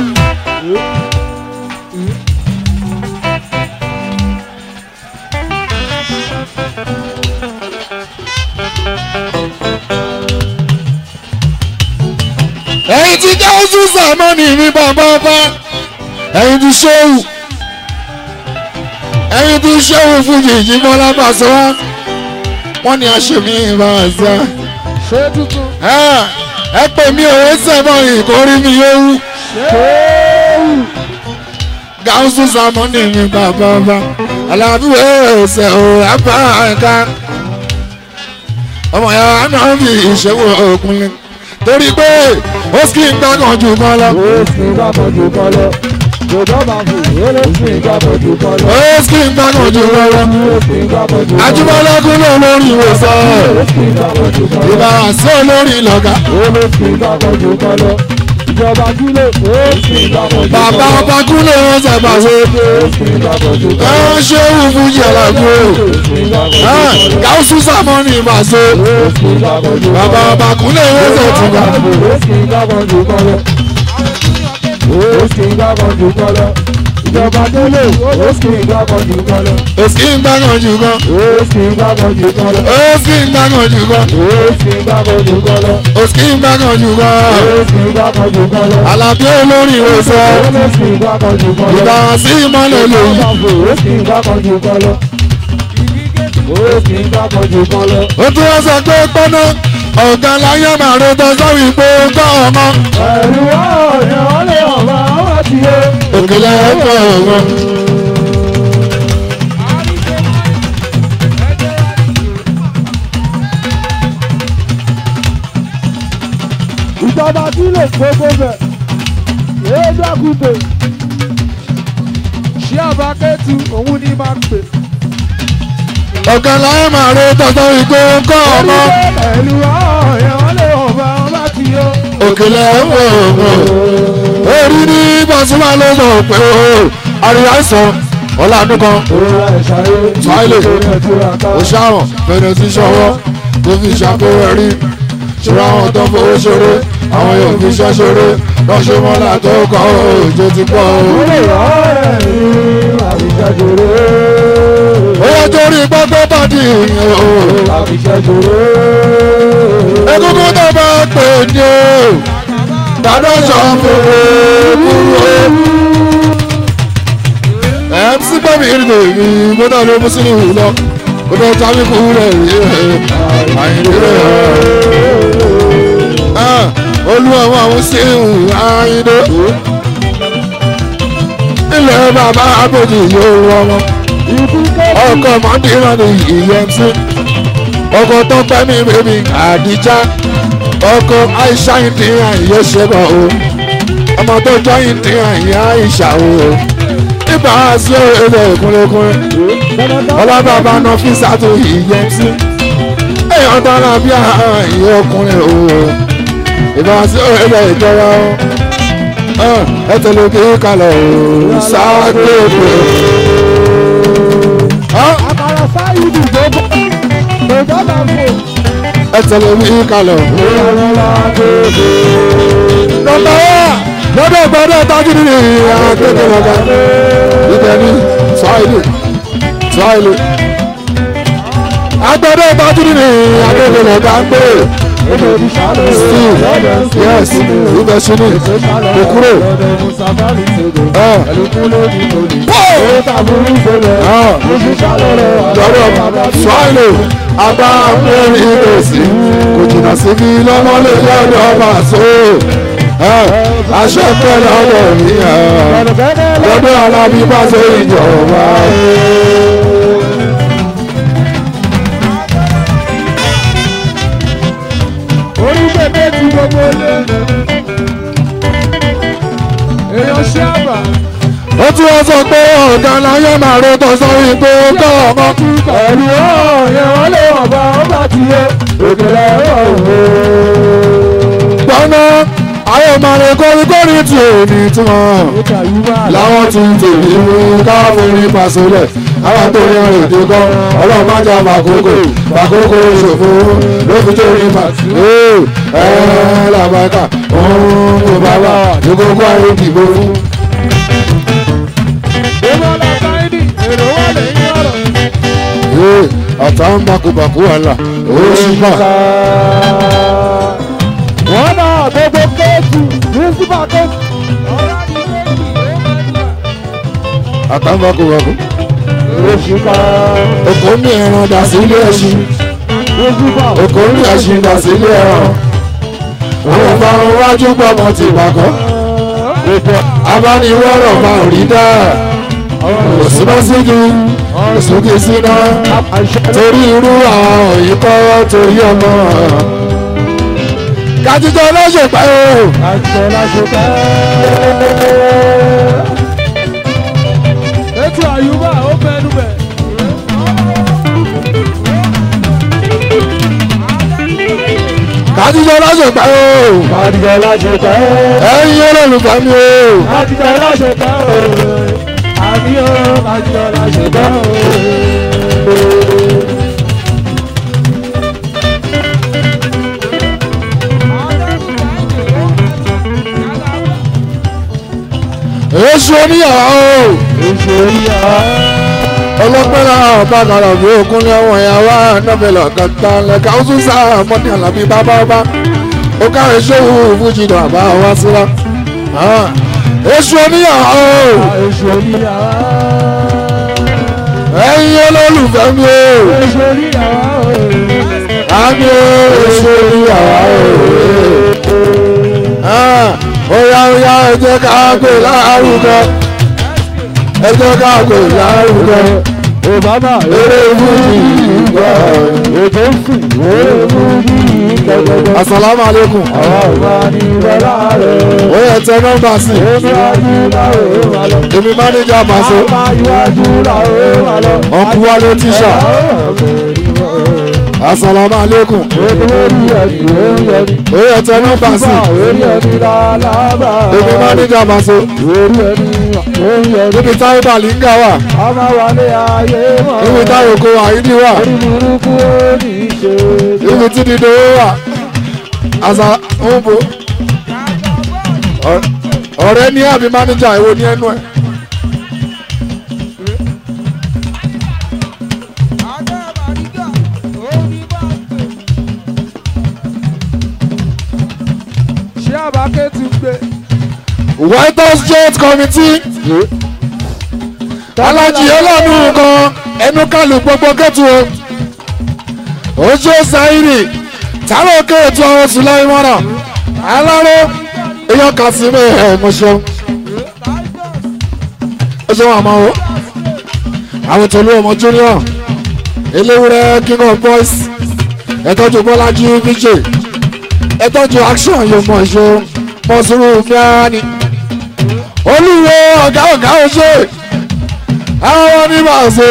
ẹ̀yin ti jẹ́ oṣù sàmọ́nì mi bàbá ọba ẹ̀yin ti ṣéwù ẹ̀yin ti ṣéwù fún yìí bọ́lá bàṣọ wá wọ́n ní aṣèmí ìbáṣà ṣé tuntun ẹ pè mí òwe sẹ́mọ̀ ìkórí mi yóò ṣéwù gáúsù sàmọ́nì mi bàbá ọba alábíwé ọ̀sẹ̀ òwúrọ̀ apá ẹ̀ka ọmọ ya náà fi ìṣẹ́wó òkunlẹ̀ torí pé ó sì ń gbàgàn jù kan lọ. ó sì ń gbàgbọ́ jù kọ́ lọ jòjọ́ máa fò ó lè sì ń gbàgbọ́ jù kọ́ lọ ó sì ń gbàgàn jù kan lọ. ó sì ń gbàgbọ́ jù kọ́ lọ ajúmọ́lẹ́kùn ló lórí ìwòsàn ó sì ń gbàgbọ́ jù kọ́ lọ ìbá sí olórí lọ́gà. ó lè sì ń gbàgbọ́ jù kọ́ lọ ìjọba kílè ó sì ń gbàgbọ́ jù kọ́ lọ bàbá ọba kúlẹ̀ wọn ṣẹ̀bà ṣe. ó sì ń gbàgbọ́ jù kọ́ ẹ lọ ṣé wù fún jẹ̀lágbó. ó sì ń gbàgbọ́ jù kọ́ lọ gáúsù sàmọ́nì ìbá ṣe. ó sì ń gbàgbọ́ jù kọ́ bàbá lọ. ọba kúlẹ̀ wọn ṣẹ̀ tún gbà. ìjọba délé ó sì ń gbàgbọ́ jù kọ́ lọ. ó sì ń gbàgàn jù kan. ó sì ń gbàgbọ́ jù kọ́ lọ. ó sì ń gbàgàn jù kan. ó sì ń gbàgbọ́ jù kọ́ lọ. ó sì ń gbàgàn jù kan. ó sì ń gbàgbọ́ jù kọ́ lọ. àlàbí olórí ìwòsàn. ó lè sì ń gbàgbọ́ jù kọ́ lọ. ìbá sí ìmọ̀lẹ̀ lòyìn. ó sì ń gbàgbọ́ jù kọ́ lọ. ó sì ń gbàgbọ́ jù kọ́ lọ. ó tún wá sọ pé pọ́nà ọ̀gá láyé màrí tó sọ́wọ́ ìpò gbọ́ ọmọ. ẹ̀rù ọ̀rẹ́ ọ̀lẹ́ ọ̀bá ọ̀bá ti yé. òkèlè ẹ̀kọ́ ọ̀gbọ́n. ìjọba sílẹ̀ gbogbo bẹ̀ èé dákúté ṣé àbákẹ́tù òun ní máa pè. ọ̀gá láyé màrí tó sọ́wọ́ ìpò gbọ́ ọmọ. ẹ̀rù ọ̀rẹ́ ọ̀lẹ́ ọ̀bá ọ̀bá ti yé. òkèlè ẹ̀kọ́ ọ̀gbọ́n. orí ní bọ́sùmá ló sọ pé o àríyá sọ ọ̀là ọdún kan. òwúrọ̀ ẹ̀ṣáyé Smiley. nítorí ẹ̀dúrà ká. ó ṣàwọn fẹ̀rẹ̀ sí ṣọwọ́ tó fi ṣàkóso rí ṣòro àwọn tó fowó ṣeré àwọn yóò fi ṣẹ́ ṣeré lọ́ṣẹ́ mọ́lá tó kọ́ òjò ti pọ̀ o. Olè ọ̀rẹ́ mi àbíṣẹ́jòrè. ó yẹ torí gbọ́gbọ́ bàdí ìyẹn o. Àbíṣẹ́jòrè. egungun tó bá pè ní o dáná sọ fún o. ẹ̀ ń sí gbọ́mí ìrìnà èmi gbọ́dọ̀ ló mú sínú ìlú lọ gbọ́dọ̀ tábí kú rẹ̀ rí ẹ̀ àyìnbí rẹ̀ olúwa wọn àwọn sí àyìnbó ilẹ̀ bàbá àbòjì yóò rọmọ Ikú kẹ́kọ̀ọ́. ọkọ̀ mọ́ndínlá ní ìyẹnsí ọkọ̀ tó pẹ́ mi bèbí àdìjá ọkọ̀ àìsà ìdíyàn yóò ṣe bọ̀ o ọmọ tó jọ ìdíyàn yá ìṣà o ibà sí òrèlè kúnlẹ̀kúnlẹ̀ ọlọ́bàbà náà fi sàtò ìyẹnsí èèyàn dára bí ààyè ọkùnrin o ibà sí òrèlè ìjọba o ẹ tẹ̀lé kí kalẹ̀ o sáà gbé Àkàrà sáyidì gbogbo. Gbogbo máa fò. ẹ tẹ̀lé mi kalẹ̀ o. Ìrọ̀lá gbogbo. nọmba wa lọ́dọ̀ gbọ́dọ̀ tágídì ní akéde lọ́gà ibẹ̀ ní swahili swahili agbọ́dọ̀ tágídì ní akéde lọ́gà ń gbé Èdè ìṣàlẹ̀. steve yes ibẹ̀ sí ní kòkúrò ẹ̀ lọ́dọ̀ swahili agbá mẹ́rin ìrèsì kò jìnnà síbi lọ́mọlé lọ́dọ̀ ọba so ẹ̀ aṣọ pẹ́ lọ́dọ̀ mi ẹ̀ lọ́dọ̀ alábí bá ṣe ìjọba. Orí bèbè ti gbogbo ilé. Èèyàn ṣé àbà. ó tún wọ́n sọ pé ọ̀gá láyé máa ro tó sọ wípé ó kọ́ ọmọ. Ẹ̀rù ọ̀yẹ́ wọ́n lé ọ̀bà ọba ti yé. Òkèlè ọ̀hún. gbọ́ná àwọn ọmọdé kórìkórì tí ò ní túmọ̀ Ìkà yìí wà láwọn ti ń tèmi mú káfíń ní pàṣẹlẹ̀ àwọn tó yan èdè gan ọlọ́run má jà fàkókò fàkókò ṣòfò ló fi tó ní fàtí. ẹ ẹ làbàkà òun kò bá wà ní kókó ayé dìbò fún. Ìmọ̀lá Sáídì, èrò wà lẹ́yìn ọ̀rọ̀. Ee, ọ̀tá ń bakubàkú àlà ó sì bà. Wọ́n náà gbogbo kéèkì pírísípà kéèkì. ọ̀tá ń bakubàkú. Òṣìkà Òkò ní ẹran dà sí ilé ẹṣin. pírísípà Òkò ní ẹṣin dà sí ilé ẹran. Àwọn ọ̀farun wájú gbọ́mọ ti bàkọ́. Abániwọ́rọ̀ máa rí dá. Òsínbásíjú, òsókè síná. Torí irú àwọn òyìnbó torí ọmọ. Kàtijọ́ lọ́sẹ̀ pẹ́ o. àṣẹ láṣepẹ́. Ètò àyùbá ó fẹnu bẹ̀. Kàtijọ́ lọ́sẹ̀ pẹ́ o. Àdìjọ láṣepẹ́. Ẹ̀yin olólùfẹ́ mi o. Àdìjọ láṣepẹ́ o. Àbí o, àdìjọ láṣepẹ́ o. Èṣù oníyàwó o. Èṣù oríyá. ọlọ́pẹ́lá ọ̀bàkàrà bí okun ní ọwọ́ ìyàwó ànábẹ́lẹ̀ ọ̀kàtà lẹ́ka ó tún sáà mọ́ni àlàbí bábá ọba ó káre ṣòwò fújì náà àbá wá síra èṣù oníyàwó Èṣù oríyá. ẹ̀yin olólùfẹ́ mi o Èṣù oríyá. àmì èṣù oníyàwó ó yá ó yá ẹ jẹ́ ká gbé lárugẹ ẹ jẹ́ ká gbé lárugẹ Obama eré fújì ìgbà ètò ń sìn eré fújì gẹ́gẹ́gẹ́. asalaamu aleykum Àwa ò máa ní bọ́lá rẹ̀. ó yẹ tẹ nọ́mbà sí i. Èmi wájú láwé wà lọ. èmi mánéjà màṣọ Àmà iwájú láwé wà lọ. ọkùn wálé tíṣà asalaamu aleykum Ètò orí ẹ̀mí ló ń yẹni. ó yẹ tẹ nọ́mbà sí i. Orí ẹ̀mí lálábà. èmi mánéjà màṣọ Orí ẹ̀mí ló ń yẹni. níbi táwọn bàlíngà wà Ọmọ wálé ayé mọ̀. níbi táwọn oko àyíní wà Orí burúkú ó ní í ṣe. níbi tí dídò wà àṣà ń bo Ọ- ọ̀rẹ́ ní àbí mánéjà èwo ní ẹnu ẹ̀. Ṣé àbáké ti gbé? white house joint committee alájí ọlọ́nu kan ẹnu kálù gbogbo kẹ́tù o ojú sáírì táwọn kéètù ọ̀hún sílẹ̀ ìmọ̀ràn aláró èèyàn kà sí mi ẹ̀ mo ṣeun ó ṣeun àmọ́ o àwọn tòlú ọmọ junior eléwúrẹ́ king of boys ẹ̀tọ́jú bọ́lájí vijay ẹ̀tọ́jú action yóò mọ̀ ṣe mọ̀sùrù fíání olúwo ọ̀gá ọ̀gá ọ̀ṣẹ́ àwọn onímọ̀ọ́sẹ̀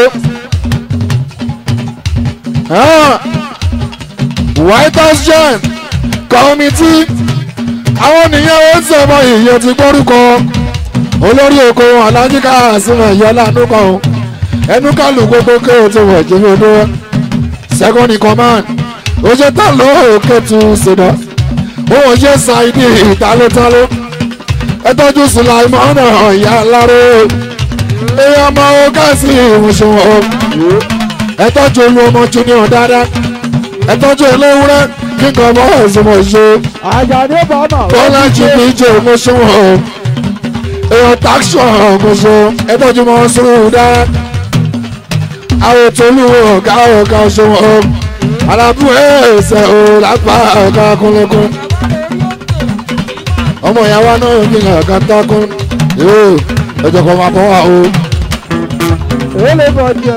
white house joint committee àwọn nìyẹn ó ń sọmọ ìyẹn ti gbórúkọ olórí oko alájí káàsìmọ̀ ìyọlá nùkọ̀ o ẹnu kálù gbogbo kéwòn tó wọ̀ jẹ́ fún un second in command ó ṣe tán ló kẹ́tù ṣẹ̀dá òun ṣe ṣàìdí ìtálótáló ẹ tọ́jú sùláìmọ́ ọ̀nà ìyá aláró èèyàn ọmọ gáàsì ìwòsàn ẹ tọ́jú olú ọmọ junior dáadáa ẹ tọ́jú eléwúrẹ́ kíkan ọmọ ẹ̀sìnmọ̀ ṣe Àjàdé bàbá. bọ́lá jìbì jẹ́ ìmọ̀ṣẹ́wọ̀n èèyàn táṣọ̀ ọ̀gbọ̀nsọ̀ ẹ tọ́jú mọ́ sùúrù dáadáa àwọn ètò olúwo ọ̀gá ọ̀gá ọ̀ṣọ́wọ̀n alábù ẹ̀ẹ́sẹ̀ ò lápá ọ̀gá kúnlẹ̀kún ọmọ ìyàwó náà ń gbìyànjú ọ̀gá tákún yóò ẹjọ́ kan máa bọ́ wá o. Èlé bọ̀ jẹ.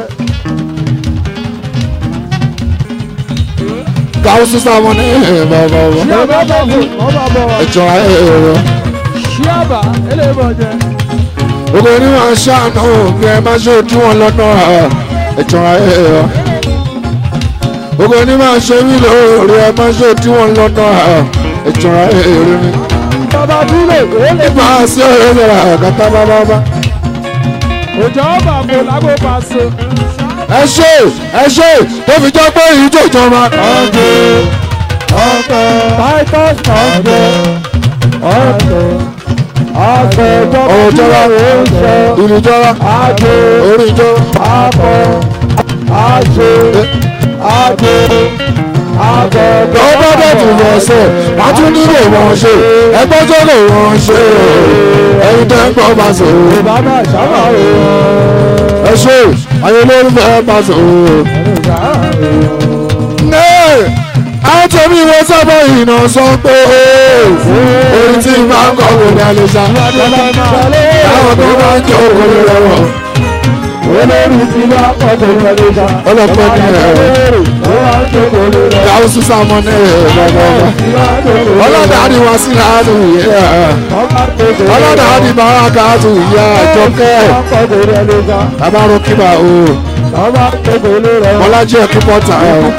gáwó sísá wọn ní bàbá wọn Ṣé àbá bọ̀ fún ọba bọ̀ wá? ẹjọ́ ẹ̀rọ Ṣé àbá èlé bọ̀ jẹ? gbogbo onímọ̀ ṣáànù bí ẹ má ṣe ojú wọn lọ́nà ẹjọ́ ẹ̀rọ gbogbo onímọ̀ ṣe mí lóore ẹ má ṣe ojú wọn lọ́nà ẹjọ́ ẹ̀rọ ni. Bàbá dúró èlé nípa sí ọ̀rẹ́ rẹ̀ kàtà bàbá bá òjò ọba kò lágbo pàṣẹ. ẹ ṣe ẹ ṣe tó fi jẹ́ pé ìjọ ìjọba. ọ̀gbẹ́ ọ̀gbẹ́ titus ọ̀gbẹ́ ọ̀gbẹ́ ọ̀gbẹ́ ọ̀rọ̀ jọra ìjọba ìlú jọra àgbẹ̀ orí ìjọ. akọ àṣe àgbẹ̀ àgbẹ̀ lọ́wọ́ bá tún lọ sọ wọ́n tún nílò wọn ṣe ẹgbẹ́ tó lò wọ́n ṣe ẹyin tẹ́ ń gbọ́ bá sọ bàbá sábà o ẹ ṣe ayé lórí fẹ́ bá sọ. àwọn tẹ̀mí ìwé sábà ìnà sọ pé orin tí máa ń kọ́ kò ní alẹ́ sá táwọn tó máa ń jẹ́ òkòlè rọrọ̀ olórí ti bá kọ́kọ́ lọ́lẹ́ sá. ọlọ́pàá ní ẹ̀rọ káwọn sísá mọ́ ní ẹ̀rọ gbọ́gbọ́ ọlọ́dà á ní wọn sí láàánú yẹ ọlọ́dà á ní bàrà káàtó ìyá àjọkẹ́ bàbá rọ́kìbà o bọ́lájí ẹ̀kú pọ́tà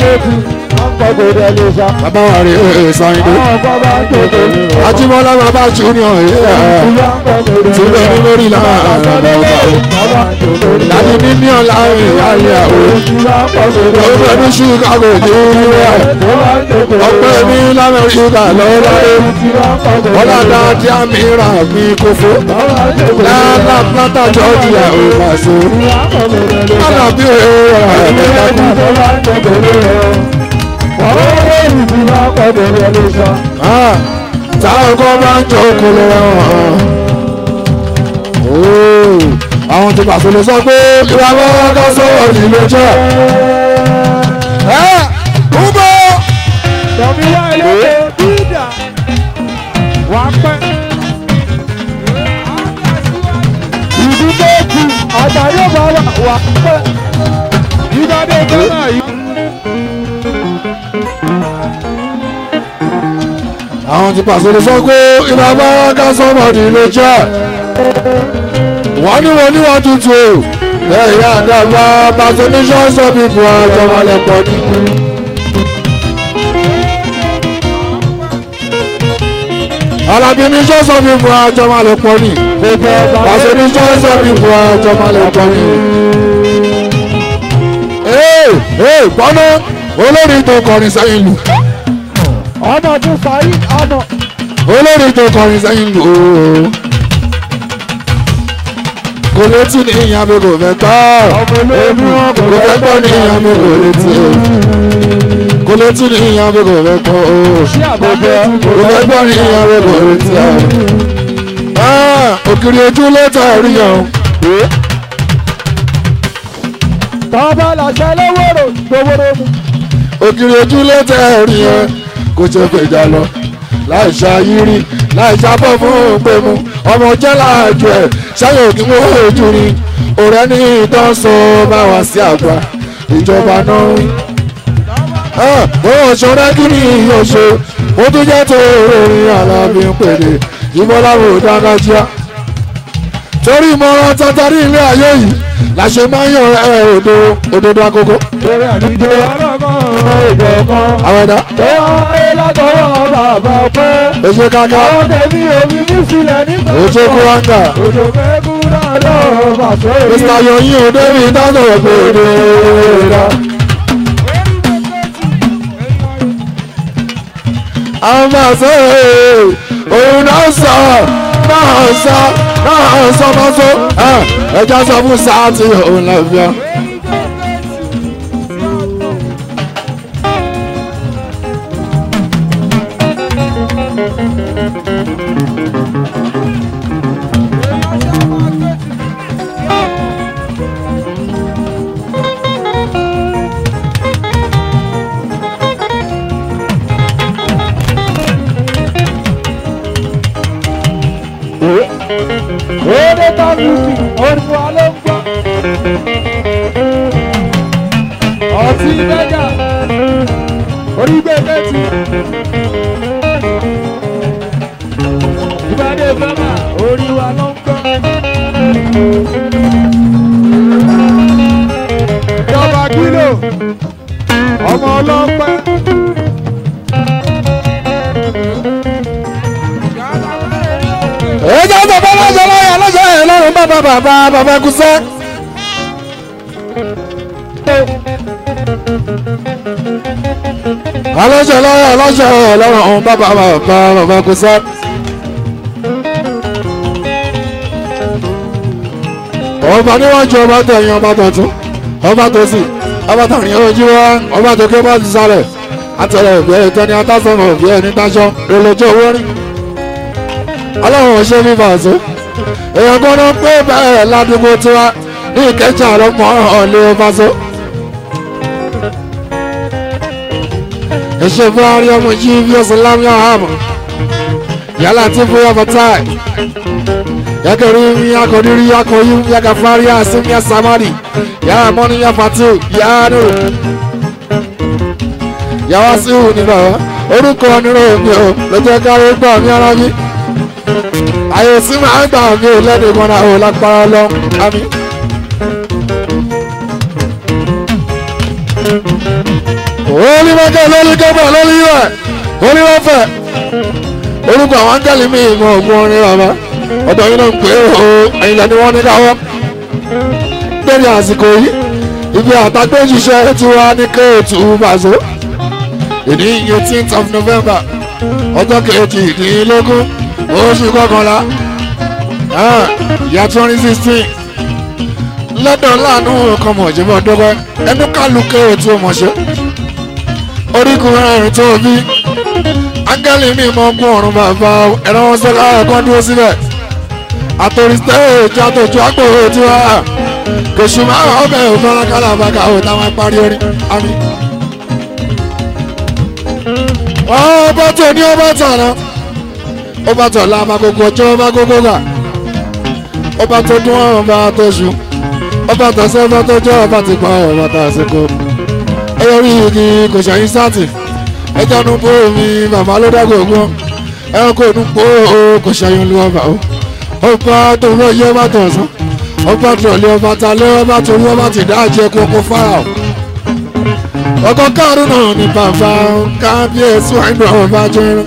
bàbá wà rí ẹ̀ sáyidé ajímọ́lá bàbá junior yẹ tí ó lẹ́nu lórí láàánú láti mímí ọ̀la ìyáálé àwọn ọgbẹ́ ní chicago ní us ọgbẹ́ ní lamẹ́ríkà lọ́wọ́lọ́wọ́ ọ̀làdá tí a mìíràn mi kò fó lálá plata georgia ò bá so lálá bí òye rẹ̀ mẹ́ta táwọn kan bá ń jọ okòlò wọn àwọn tó pàṣẹ lè sọ pé ìrànwọ́ ọkọ̀ sọ̀rọ̀ nílé jẹ́ ẹ́ ń bọ̀. Tọ́míwá ilé bídà wà pẹ́. Ìdúgbò kù àtàrí ọ̀bà wà pẹ́. Ìgbàdé Ghana yìí. àwọn ti pàṣẹ lè sọ pé ìrànwọ́ ọkọ̀ sọ̀rọ̀ nílé jẹ́ wọ́n ní wọ́n ní wọ́n tuntun o ẹ̀yà àdàgbà patronition of people àjọmọ̀lẹ́pọ̀ ní. alábìíní sọ́sọ́ people àjọmọ̀lẹ́pọ̀ ní. patronition of people àjọmọ̀lẹ́pọ̀ ní. ee ee gbọ́nà olórí tó kọrin sẹ́yìn lù Ọmọ tún fàáyí ọmọ. olórí tó kọrin sẹ́yìn lù ooo kò létí ní ìyá mi kò fẹ́ gbọ́ kò fẹ́ gbọ́ ní ìyá mi kò létí kò létí ní ìyá mi kò fẹ́ gbọ́ kò fẹ́ gbọ́ ní ìyá mi kò létí òkìrì ojú lẹ́tà rí yàn Tọ́ba làṣẹ lówóró gbowóró mu. òkìrì ojú lẹ́tà rí yàn kò ṣe fèjà lọ láì ṣàyírí láì ṣàbọ̀ fún òpè mu ọmọ jẹ́ láàjọ ẹ̀ ṣáyọ̀ òkè mú ojú ni ọ̀rẹ́ ní ìtọ́sọ bá wá sí àgbà ìjọba náà rí. bóyá ṣọ́rẹ́ kí ni yóò ṣe ó tún jẹ́ tó orin alábí ń pèdè ìmọ̀láwò dáńgájíá. torí ìmọ̀ràn tátàrí ilé ayé yìí la ṣe máa ń yàn ẹ òdo òdodo àkókò. Lórí àdìjọ ọlọ́gbọ́n ìjọ kan. àwọn ẹ̀dá Tó wáyé látọwọ́ bàbá pẹ́. èṣe káká Àwọn tẹ̀mí omi ní sílẹ̀ nígbà èṣe kúráńgà Òjò fẹ́ kú náà lọ́wọ́ bàtọ́ èyí. mr yoyin òdèmí dáná ògbòdò ìdá. àwọn máa sọ ee òun náà sọ náà sọ náà sọ máa sọ ẹja sọ fún sáàtì òun náà fi ọ. Ode ta music, orin wa ló ń gbọ́. Ọtí mẹ́gà, orí gbẹ̀gbẹ̀ tì. Ìbàdí fẹ́mà, orin wa ló ń gbọ́. Ìjọba kílò, ọmọ ọlọ́pẹ́. ẹja sọ fún ọlọ́sọ lọ́yà lọ́sọ ẹ̀ lọ́rùn bàbá bàbá bàbá kúsẹ́. aláṣẹ lọ́wọ́ aláṣẹ ọlọ́run ọ̀hún bàbá bàbá bàbá kò sá. ọba níwájú ọba tẹ̀yìn ọba tọ̀tún ọba tó sì ọba tàrin ojú wa ọba tó ké bá ti sálẹ̀ àtẹ̀lẹ̀ òbí ẹ̀ tẹ́ni atásọ̀nà òbí ẹ̀ ní dáṣọ lọ́lọ́jọ́ owó rí. ọlọ́run ò ṣe fífa àṣọ èèyàn gbọ́dọ̀ pé bẹ́ẹ̀ ládùúgbò tiwa ní ìkẹ́jà ọlọ́mọ ọ̀lẹ́ ọbaṣọ. ẹ̀ṣẹ̀ fún àárín ọmọ yìí bí ọ̀sán lámìá àmọ́ yálà tí fún yàtọ̀ táì yakari yakodiri yakoyu yakafari asimi yasamari yamoni yafatu yanu yawasiu ni bàbá orúkọ nínú omi o lọ́jọ́ kárí gbà mí ara mi àyè sí máa gbà mí ò lẹ́nu ìmọ̀ra ò lágbára lọ àmì. olùmọ̀kẹ́ lórí gẹ́gbà lórí rẹ̀ olùmọ̀fẹ́ orúkọ àwọn áńgẹ́lì mi ìmọ̀ ògùn orin bàbá ọ̀dọ̀ yìí náà ń pè é o ẹ̀yin lẹ́ni wọ́n ní káwọ́ lórí àsìkò yìí ibi àtàgbé ṣiṣẹ́ tí wọ́n á ní kéètù bàzó ìní eighteenth of november ọjọ́ kejìdínlógún oṣù kọkànlá ìyá twenty sixteen lọ́dọ̀ láàánú ọkọ̀ mọ̀jẹ́bọ̀ dọ́gbẹ́ ẹnu kálù kéètù mọ̀ṣẹ́ orígun ẹ̀rín tó bí áńgẹ́lì mi mọ̀ gún ọ̀run bàbá ẹ̀rọ wọn sọ́lá ẹ̀kọ́ dúró síbẹ̀ àtòrí stéèjì àtòjú àpò tí wá kòṣù máa ń ọbẹ̀ òfin kálá àbáká ò táwọn parí orin àmì. ọba tó ní ọba tàná ọba tó la máa gbogbo ọjọ́ ọba gbogbo gà ọba tó dún ọba tó ṣù ọba tó sẹ́fẹ́ tó jẹ́ ọba ti pa ọba tó àsìkò ẹyọrí igi kò ṣàyìn sátì ẹjọ́ nu bó mi bàbá ló dá gbogbo ẹranko nu bó kò ṣàyìn lu ọba o ọba tó wọ iye ọba tó ọsán ọba tó lé ọba ta lé ọba tó wọ ọba ti dájẹ kókó fáà ọkọ kárùn náà ní bàbá kábíyèsí wàá ọba jẹrán.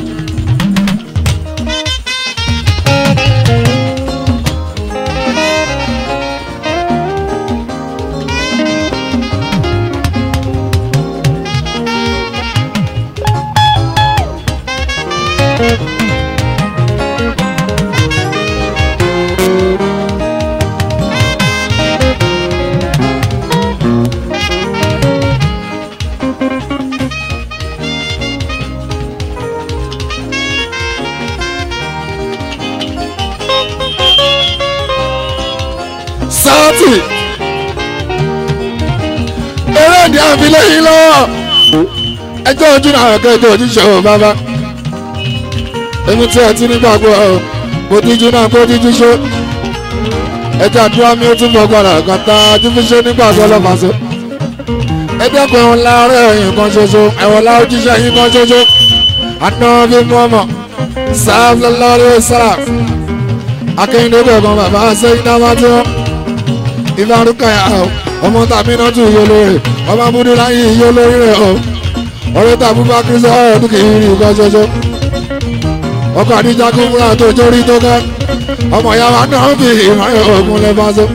sáàtì eré ìdí àfilẹ̀ yìí lọ́wọ́ ẹjọ́ ojú náà kẹjọ ojúṣe ò bàbá èmi tí ẹ ti nígbàgbọ́ ọ mo díjú náà kó díjú ṣó ẹjọ́ àdúrà mi ó tún bọ̀ gbọ́dọ̀ kan tá a ti fi ṣe nígbà tó lọ́fà so ẹjọ́ pé òun láàárọ̀ ẹ̀yìn kan ṣoṣo ẹ̀wọ̀n láwọn ojúṣe yìí kan ṣoṣo àná bí mo mọ̀ sáà lọ́lọ́rẹ́ sáà akẹ́yìndé gbọ̀ngàn bàbá sẹ́yìn náà wá tí wọ́n ìfarúkà yà ó ọmọ tàbí náà tún yọ lórí ọmọ abúlé láyé yọ lórí rẹ o ọ̀rẹ́ tàbí bá kí sọ ọdún kì í rí nǹkan ṣoṣo ọkọ àdíjà kún fúnra tó jórí tó ká ọmọ ìyá wa náà fi ìmọ̀ràn ogun lè bá so.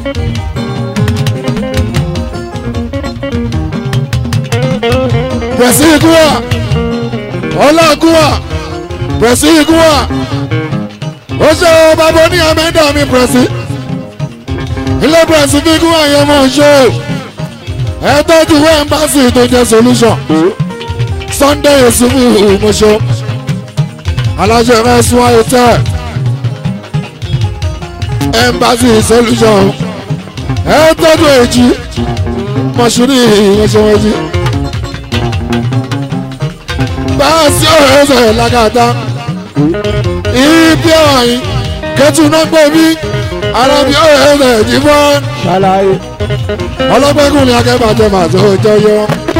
pẹ̀sì ikú wa ọlá ikú wa pẹ̀sì ikú wa ó ṣe bàbá ní amẹ́dà mi pẹ̀sì ilé pẹ̀sìfíkù àyẹ̀mọ̀ ṣe ẹ tọ́jú ẹ́mbásì tó jẹ́ solution sunday yusufu mọ̀ṣọ́ aláṣẹ mẹ́sùn ayọ̀tẹ́ ẹ́mbásì solution ẹ tọ́jú èjì mọ̀ṣúrì ìyẹ̀ṣẹ̀wẹ̀jì báàsì ọ̀rẹ́ ẹ̀sẹ̀ lágàtà ibi ọ̀hìn kẹ́tù náà gbé mi arábí ọ̀rẹ́ ẹ̀sẹ̀ jí fún ṣàlàyé. ọlọ́gbẹ́kùn ni akẹ́bàjẹ́ màtó jọyọ.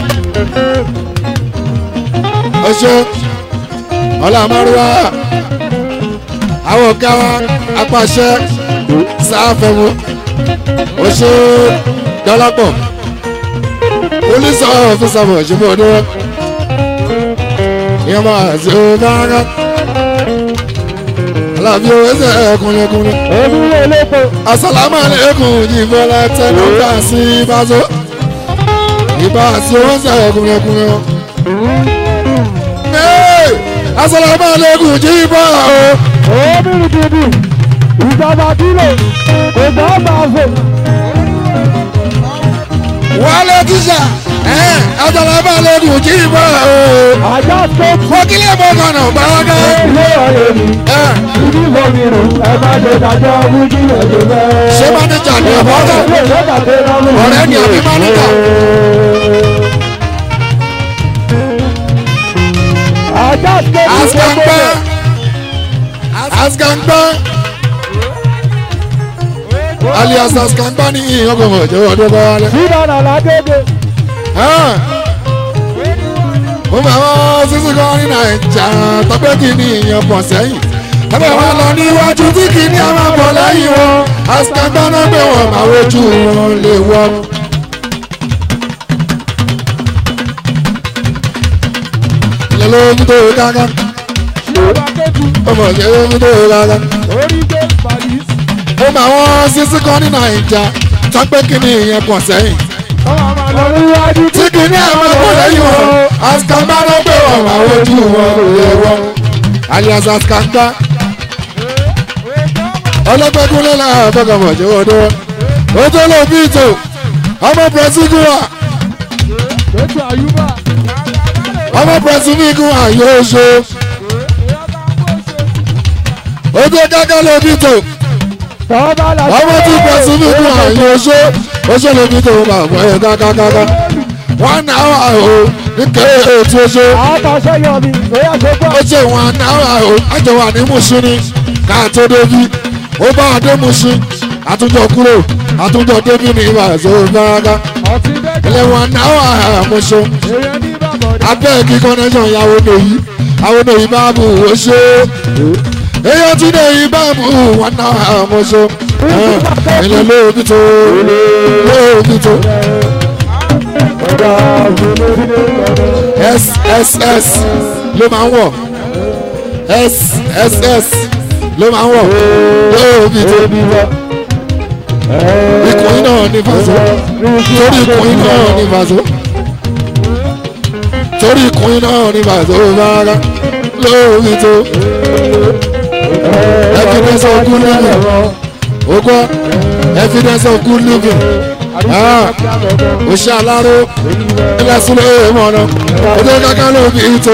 ọṣẹ ọlọ́mọrúwá àwọn ọ̀gá wa apàṣẹ sáfẹ̀mú ọṣẹ dọ́lápọ̀ polisi ọ̀fíìsà bọ̀ ṣe bọ̀ dúró ìyẹn máa ṣe ó dáná alábí owó ẹsẹ̀ ẹ̀kúnlẹ̀kúnlẹ̀ èmi lè lépo. asalaamu aleykum jìbọlá tẹnu bá sí ibà so ibà sí owó ẹsẹ̀ ẹ̀kúnlẹ̀kúnlẹ̀ o Ee, Assalamu alaikum jíbọ̀ o. Omi dìdì, ìjọba kílò, kò gbọ́ bá fò. Wálé tíṣà. Ẹ́, Assalamu alaikum jíbọ̀ o. Àjọ tó kú Fọ́kílẹ̀ mọ́ kànáà bàrákà. ilé ọ̀rẹ́ mi. Ẹ́, Ibi mo mi rò, ẹ má ṣe dájọ́ wújú ẹ̀jẹ̀ bẹ́ẹ̀. Ṣé mánéjà ni ọ̀bọ̀ náà? Ọ̀rẹ́ ni àbí mánéjà? Àjọ tó kú Askangba. Askangba. Alias Askangba ní ìyọ̀gbọ̀n ọ̀jọ̀ ọdún bá wálé. Sídọ̀nà ládébé. mo máa wọ́n sísú kan ní nàìjà tọ́pẹ́ kì í ní ìyẹn pọ̀ sẹ́yìn tọ́pẹ́ wọn lọ níwájú tí kì í ní àwọn pọ̀ lẹ́yìn wọn àsìkàgbọ́n náà gbé wọn máa wojú wọn lè wọ́. ilé ló ń tó gágá Ìjọba kéjì, ọmọ ìṣẹ́ ló ń tó gágá. orí gbé Paris. mo máa wọ́n sísú kan ní nàìjà tọ́pẹ́ kì í ní ìyẹn pọ̀ sẹ́yìn Ọmọ àmà lọ níwájú tí kì í ní àwọn pọ̀ lẹ́yìn wọn àsìkàgbọ́n náà gbé wọn máa wojú wọn lè wọ́. alias àsìkàgbọ́n ọlọ́gbẹ́kúnlé náà fọkànmọ̀ jẹ́ wọ́n dúró ó tó lọ bí ìtò ọmọ pẹ̀sìkúwà Ètò àyùbá. ọmọ pẹ̀sìkúwà yóò ṣe ó tó kákẹ́ lọ bí ìtò Tọ́ba la ọmọ tí pẹ̀sìkúwà yóò ṣe ó ṣe lọ bí ìtò bá wọ́n yẹ kákákáká wọ́n náà wà ó ní kéré ètò ó ṣe Àtàṣe yọ mi, bóyá ṣe gbọ́. ó ṣe wọn náà wà ó àjọwà ní mùsùlùmí káàtó débi ó bá adé mùsùlùmí àtúnjọ kúrò àtúnjọ débi ní ìbà ìṣòro gbáraga Ọtí bẹ́ẹ̀ ilé wọn náà wà àmúṣe èèyàn ní bàbọ̀dé. abẹ́ kí connection ìyàwó lòyí àwọn lòyí bá bù ó ṣe èèyàn tí lòyí bá bù wọn náà àmúṣe ilé lóòbí tó lóòbí tó Ọ̀dà òfin sss ló máa ń wọ̀ sss ló máa ń wọ̀ lóòbí tó ikùn náà ní fàṣọ torí ikùn náà ní fàṣọ torí ikùn náà ní fàṣọ rárá lóòbí tó evidence of good living ogbó evidence of good living ó ṣe aláró ilẹ̀ sílẹ̀ ìmọ̀ràn ó tó kankan ló bí tó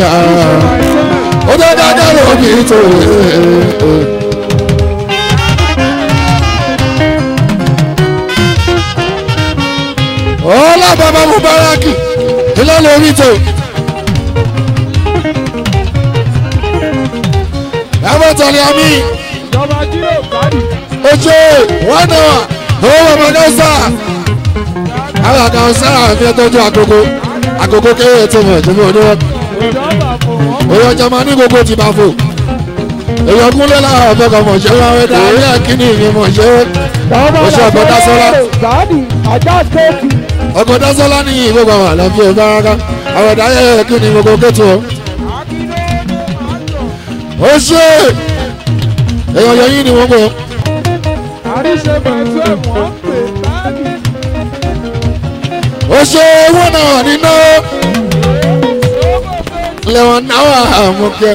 ó tó kankan ló bí tó. ọlá bàbá mubaraki ilé lórí tó. ẹ̀fọ́ tẹ̀lé àmì Ìjọba jíro gbádùn. ojú wọn náà owó ọmọ náà sá àwọn àkàwọn sára àfi ẹtọ́jú àkókò àkókò kéré tó mọ̀ ìjọba oníwọ̀ Ìjọba fò wọ́n. èèyàn jama ní gbogbo ti bá fò èèyàn kúnlẹ̀ láwọn ọ̀fẹ́kọ̀ mọ̀ ṣe wá wẹ́dà ilé kíní ìyẹn mọ̀ ṣe Ó ṣe ọ̀gbọ́n Dásọ́lá. Gbádùn àjọ kéèkì. ọkọ̀ dásọ́lá ní ìgbógbó àwọn àlàfíà ìbáraka àwọn ẹ̀dá ayẹyẹ kíní gbogbo kẹ́tù ọ́ ó ṣe èèyàn yẹn yín ni wọ́n gbọ́ Àríṣe pẹ̀lú ẹ̀wọ̀n pè gbádùn. ó ṣe owó náà níná lẹ́wọ̀n náà àmúkẹ́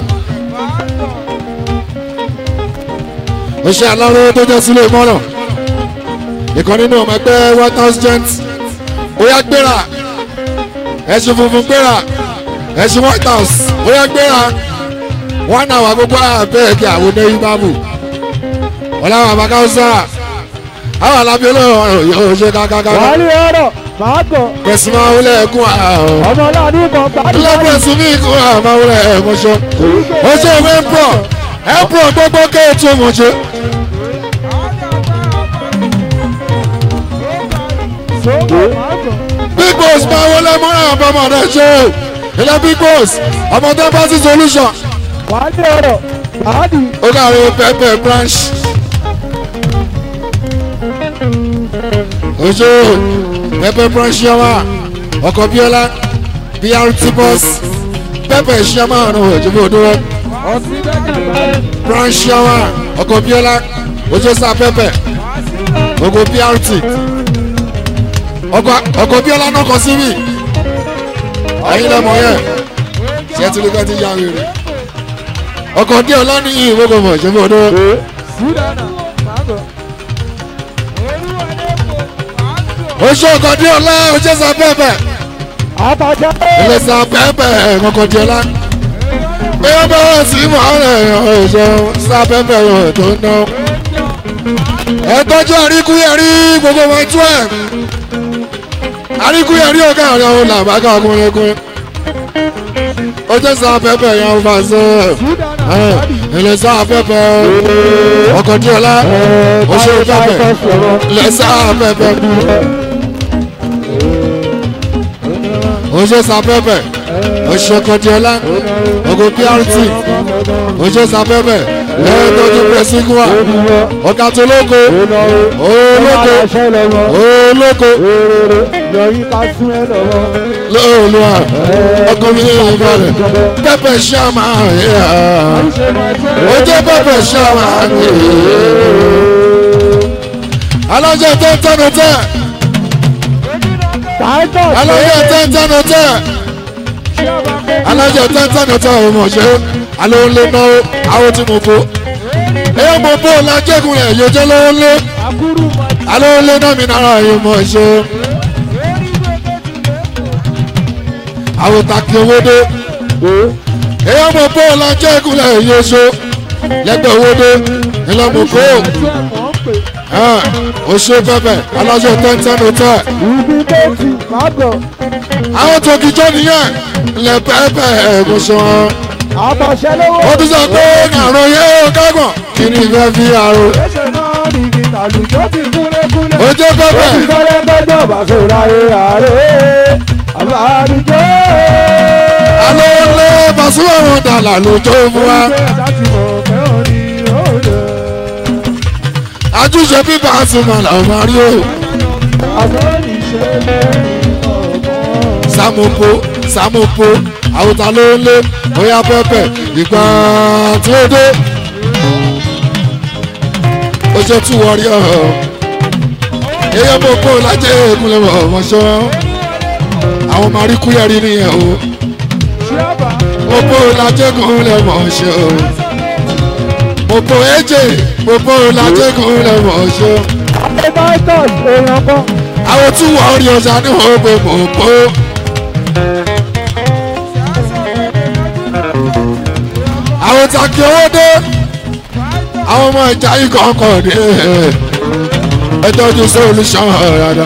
ó ṣe aláró tó jẹ́ sílé mọ́nà ìkan nínú ọmọ ẹgbẹ́ one thousand bóyá gbéra ẹ̀sùn funfun gbéra ẹ̀sùn white house bóyá gbéra wọn náà wà gbogbo àbẹ́ẹ̀kì àwọn oníyí bábù ọ̀làwọ̀ àbákáwọ́sà àwọn alábí olóòrùn yóò ṣe kákáká Wàhálì ọ̀rọ̀ máa gọ̀. pẹ̀sùn máa wọlé ẹ̀kún àwọn Ọmọ náà ní ìbọn gbádùn. ilé pẹ̀sùn ní ìkún àwọn máa wọlé ẹ̀kún ṣọ ó ṣe ìwé ẹ̀pọ̀ ẹ̀pọ̀ gbogbo kéètù mọ̀ṣẹ́ Sọ́kọ̀ máa gọ̀. big boss máa wọlé mọ́ra àbọ̀mọ̀ rẹ̀ ṣe ilé big boss ọmọ tó bá sí solution Wàhálì ọ̀rọ̀ gbádùn. ó kàwé pepper branch. oṣù pepper branch yọwà ọkọ̀ bíọ́lá brt bus pepper ṣíọ́mà ọ̀nà òjòbó dúró Ọtí bẹ́ẹ̀ gbádùn. branch yọwà ọkọ̀ bíọ́lá oṣù sá pepper ọkọ̀ brt ọkọ̀ ọkọ̀ bíọ́lá náà kọ sí mi ẹ̀yin lẹ́mọ̀ yẹn ṣé tí lóka ti yá rere ọkọ̀ díẹ̀ ọlá ní ìwọ́gbọ̀ mọ̀ ṣe fún ọdún oṣù ọkọ̀ díẹ̀ ọlá oṣù sá pẹ́pẹ́ àbájá ilé sá pẹ́pẹ́ ọkọ̀ díẹ̀ ọlá bí wọ́n bá wọ́n sí mọ́ ọ̀rẹ́ oṣù sá pẹ́pẹ́ yọ̀ tó ń ná ẹ tọ́jú àríkúyẹ̀rí gbogbo wọn tú ẹ̀ àríkúyẹ̀rí ọ̀gá ọ̀rẹ́ òun làbágà ọkùnrin ọkùnrin ojú sá pẹ́pẹ́ yẹn fà sí ẹ̀ ilé sá pẹ́pẹ́ ọkọ̀ díẹ̀ ọlá oṣù pẹ́pẹ́ ilé sá pẹ́pẹ́ oṣù sá pẹ́pẹ́ oṣù kọjọlá ogun prt oṣù sá pẹ́pẹ́ lẹ́yìn tó tún pẹ̀ sígúnwà ọ̀gá tó lóko olóko olóko lóòlùwà ọkùnrin ní ìbàdàn pẹ́pẹ́ ṣáàmà ojú pẹ́pẹ́ ṣáàmà alájọ tó ń tẹnu tẹ alájọ tó ń tẹnu tẹ alájọ tó ń tẹnu tẹ ọmọ ṣe alóńlé náà àwọn tí mo bó èyí mo bó lajẹ́gun rẹ̀ yóò jẹ́ lọ́wọ́ lé alóńlé náà mi nára yìí mọ̀ ṣe àwọn tàkì owó dé èyí mo bó lajẹ́gun rẹ̀ yóò ṣe lẹ́gbẹ̀ẹ́ owó dé ìlànà kó o ṣe pẹpẹ alájọ tó ń tẹnu tẹ àwọn tó kìjọ nìyẹn lẹ pẹpẹ ẹgùn sàn àbàṣẹ lọ́wọ́ ó tún sọ pé àrùn yẹn ó kágbọ̀n kí ni ìfẹ́ fi àrùn ẹsẹ̀ náà nìyí tàlùjọ́ ti kúlẹ̀kúlẹ̀. ó jẹ́ pẹpẹ ìfọlẹ́ gbẹ́jọ́ bá sọ̀rọ̀ ayé ààrẹ àbáríjọ́. alẹ́ lé Pasuma wọn dàlà lójó fún wa láti mọ̀ pé ó ní òòlù. àjùṣe bí Pasuma làwọn máa rí o àmọ́ níṣẹ́ lẹ́yìn ọ̀gbọ́n. sàmùpò sàmùpò àwòtá ló ń lé bóyá pẹpẹ ìgbà tí ó dé ó ṣe tún wọrí ọ̀hún èyí mo kó lájẹ ìkúnlẹ̀ ọ̀mọ̀ṣọ́ àwọn máa rí kúyẹ̀rí nìyẹn o ṣíàbà mo kó lájẹ ìkúnlẹ̀ ọ̀mọ̀ṣọ́ mo kó ẹ̀jẹ̀ mo kó lájẹ ìkúnlẹ̀ ọ̀mọ̀ṣọ́ àbẹ̀báìtọ̀s èèyàn kan. àwọn tún wọrí ọjà ní wọn pé mo kó àwọn takì owó dé àwọn ọmọ ìjà yìí kọ̀ọ̀kan dé ẹ tọ́jú solution rárá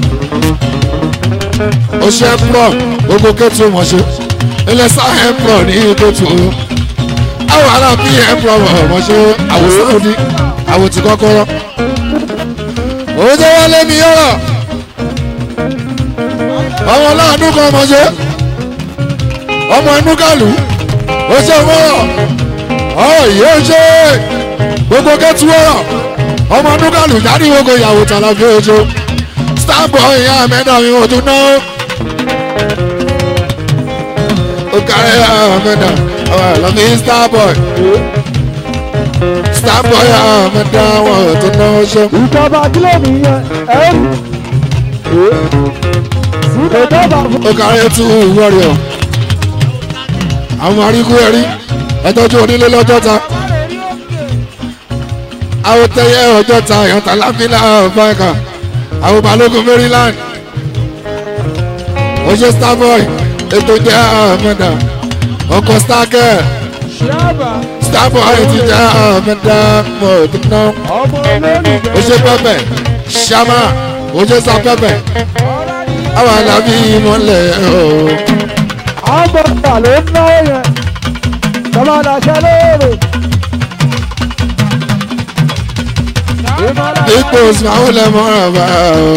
ó ṣe pọ̀ gbogbo kẹ́tù wọ́n ṣe ilẹ̀ sáhẹ́ pọ̀ ní kẹ́tù àwọn ará bí ẹ̀ pọ̀ wọ́n ṣe àwòsàn òdì àwòtí kọ́kọ́rọ́ òun tó wọlé mi yọ̀rọ̀ ọmọ láàánú kan mọ̀ ṣe ọmọ inú kàlù ó ṣe wọ́rọ̀ ọ̀rọ̀ yìí ó ṣe gbogbo kẹ́tù wọ́rọ̀ ọmọ inú kàlù jáde ìwé kò yàwó tàlà fi ojú starboy ìyá mẹ́ta mi ò tún ná ó kárí ìyá mẹ́ta ọ̀rọ̀ ẹ̀ lọ́mí starboy starboy ìyá mẹ́ta wọn ò tún ná ṣe. ìjọba kílẹ̀ nìyẹn ẹ̀rù. ìjọba fún ó kárí tú warrior àwọn aríkú ẹ̀rí ẹtọ́jú onílé lọ́jọ́ta àwọn tẹyẹ ọjọ́ta ìyọ̀ntà láfílà ọ̀fáàkà àwọn balógun maryland oṣù starboy ètò jẹ́ àmẹ́dà ọkọ̀ starker ṣíàbà starboy ti jẹ́ àmẹ́dà mọ̀ tó ná ọmọ olólùfẹ́. oṣù pẹ́pẹ́ ṣàmà oṣù sàpẹ́pẹ́ àwọn alábí mọ́lẹ̀ ooo. àwọn bọ̀dà ló ń náwó yẹn. bàbá àdàṣẹ lóòrè. ipò ìsìnmáwó lẹ́mọ́ ọ̀bá o.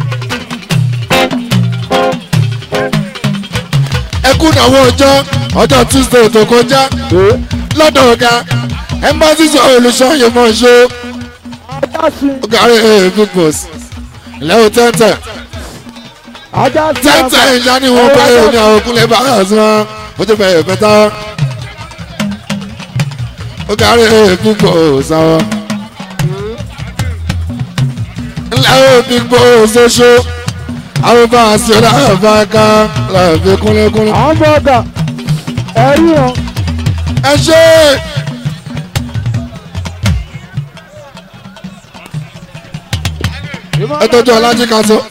ẹkú náwó ọjọ́ ọjọ́ tuesday tó kọjá lọ́dọ̀ ọ̀gá embassy sọ olùṣọ́yè mọ̀ ṣó ajá sí ọ̀gárí pípọ̀s lẹ́wọ̀ tẹ́ntẹ́ ajá sí tẹ́ntẹ́ ìyá ni wọ́n bá yóò ní àwọn òkúlẹ̀ bá yà sí wọn ó ti bẹ̀rẹ̀ pẹ́tà ọ̀gárí pípọ̀s àwọn lẹ́wọ̀ pípọ̀s ṣoṣo àwọn bá a ṣe láàbá ká láàbí kúnlẹ́kúnlẹ́. àwọn bọ̀dà ẹ̀rí wọn. ẹ ṣe ẹ tọ́jú ọlájí kan so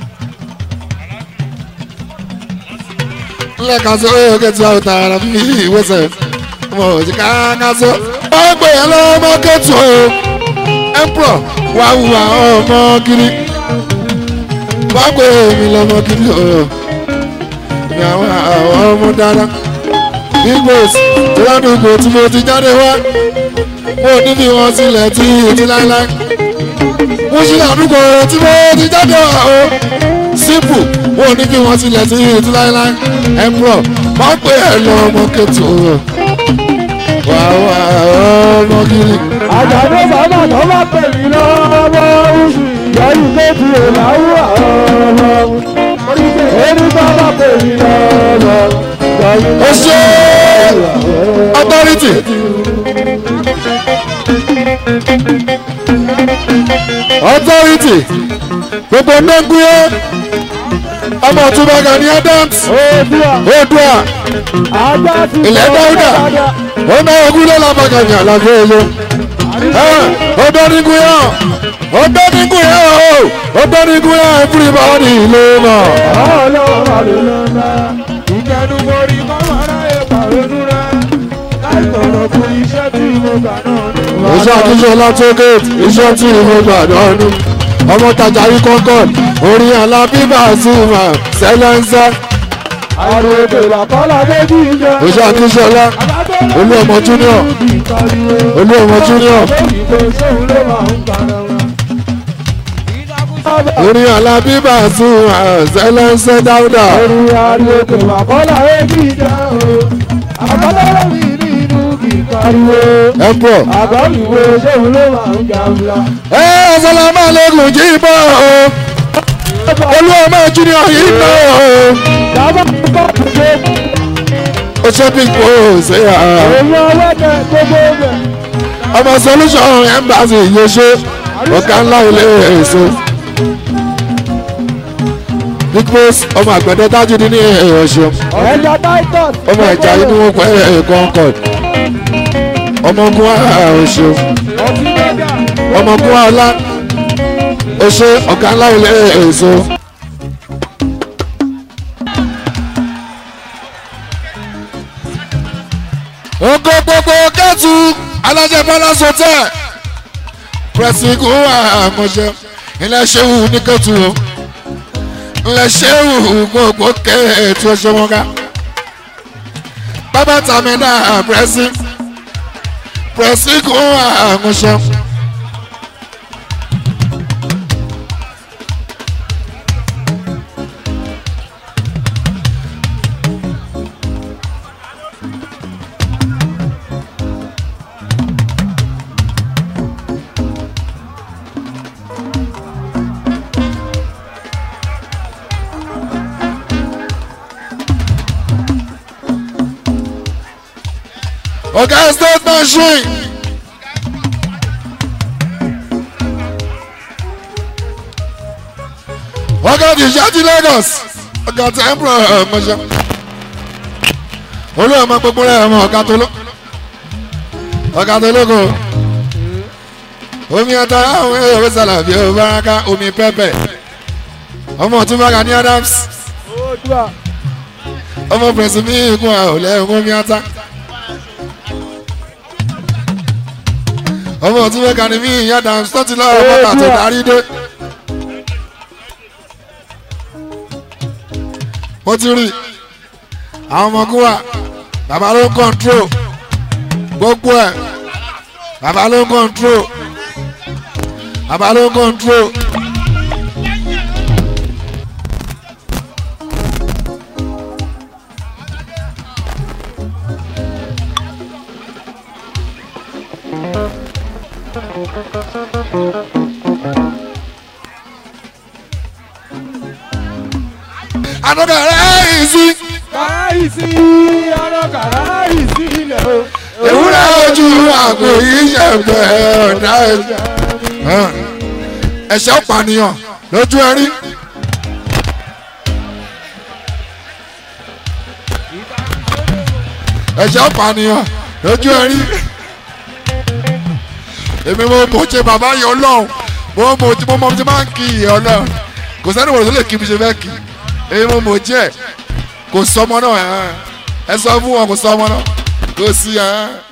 ńlẹ̀ kan so ó yẹ tí a ò tààrà bí ìwé mo ò sí ká so ó gbé yẹn lọ́mọ kẹ́tù o emperor wà wùwà ọmọ kiri wà gbé mi lọ́mọ kiri o ní àwọn àwọn ọmọ dáadáa big boss tó ládùúgbò tí mo ti jáde wá mo ní bí wọn sílẹ̀ tí ètí láéláé mo ṣe àdúgbò tí mo ti jáde wá o simple mo ní bí wọn sílẹ̀ tí ètí láéláé emperor wọ́n pè é lọ ọmọ kẹtù o wà wà ọmọ kiri. àjàdé bàbá tó bá pè mí lọ́wọ́ oṣù ìyọ́yù méjì ìlàwọ̀ ọ̀rọ̀ ẹni bàbá pè mí lọ́wọ́ ó ṣe authority. authority gbogbo nẹ́gbẹ́ ọmọ ọ̀túnba Gani Adams oòdùà oòdùà ajá ti ilẹ̀ dáúdà ó ná ogún lé lábàgànyà àlàfo èyí ọdọ́nigun ọdọ́nigun o ọdọ́nigun everybody ló mọ̀. ọlọ́run àlùlọ́lá ìkẹnumọ́rí kọ́mọ́rá ìpàrọ̀nù rẹ̀ láì tọ̀rọ̀ fún iṣẹ́ tí mo gbà náà ni. iṣẹ́ àtúnṣe látọ́gẹ́tì iṣẹ́ tí mo gbà dánú ọmọ tajà yìí concord orin alábíbà sí ma sẹ́lẹ̀nsẹ́ àrùn èdè làkọ́lá méjì jẹ́. iṣẹ́ àtúnṣe ọlá olú ọmọ junior olú ọmọ junior orin alábíbà sí ma sẹ́lẹ̀nsẹ́ dáúdà ẹ̀pọ̀ Àbáwíwo ṣéun ló máa ń jàmbá. ẹ̀ ọ̀sálàmà lẹ́gùn jí bọ̀ olú ọmọ junior yìí bọ̀ Dábàá kọ́ ṣe ó ṣe big boss ẹ̀yà. èèyàn ọlọ́dẹ gbogbo rẹ̀. ọmọ solution embassy yóò ṣe ọ̀gá ńlá ilé èso big boss ọmọ àgbẹ̀dẹ tájúdí ní ọ̀ṣun Ẹja Titus. ọmọ ẹ̀já yìí ni wọ́n pẹ́ concord ọmọ ogun ọ̀ṣun Ọtí mẹ́gà. ọmọ ogun ọlá ọṣẹ ọ̀gá ńlá ilé èso. ogo gbogbo kẹ́tù alájẹ bọ́lá sọtẹ́ pẹ̀sìnkù àmọ̀ṣẹ́ ilẹ̀ ṣéwù ní kẹ́tù o ilẹ̀ ṣéwù gbogbo kẹ́ẹ̀tù ọṣẹ wọn ká bàbá tàmínà pẹ̀sì pẹ̀sìnkù àmọ̀ṣẹ́. ọ̀gá state machine. ọ̀gá ti ṣáàtì Lagos ọ̀gá ti ẹ̀mbrọ̀ ọ̀mọṣẹ́. olú ọmọ gbogbo rẹ̀ ọmọ ọ̀gá tó ló ọ̀gá tó lóko omi ọ̀tá àwọn èrò sàlàbí ọ̀báraka omi pẹ́pẹ́ ọmọ ọ̀túnba Gani Adams Oòduà. ọmọ pẹ̀sì ní ikú àwòlẹ́ omi ọ̀tá. ọmọ tí wọ́n kàn ní mí ìyá Adams tó ti lọ́wọ́ bọ́tà tó darí dé. mo ti rí àwọn ọmọkùnrin wa bàbá ló ń kọ́ńtró gbogbo ẹ̀ bàbá ló ń kọ́ńtró bàbá ló ń kọ́ńtró. another ráìsì Kàráìsì ọ̀rọ̀ kàráìsì ilẹ̀ o. ewúrẹ́ ojú àgbò yìí ṣẹ̀fẹ̀ ọ̀dà ẹ̀ṣẹ̀ pànìyàn lójú ẹ̀rí. ẹ̀ṣẹ̀ pànìyàn lójú ẹ̀rí èmi mo mọ̀ ṣe bàbá yẹn ọlọ́run mo mọ̀ tí mo mọ̀ tí máa ń kí ìyẹn ọlọ́run kò sẹ́ni wọ̀nyí tó lè kí mi ṣe fẹ́ kí èmi mo mọ̀ jẹ́ kò sọmọ náà ẹ̀ ẹ sọ fún wọn kò sọmọ náà kò sí ẹ̀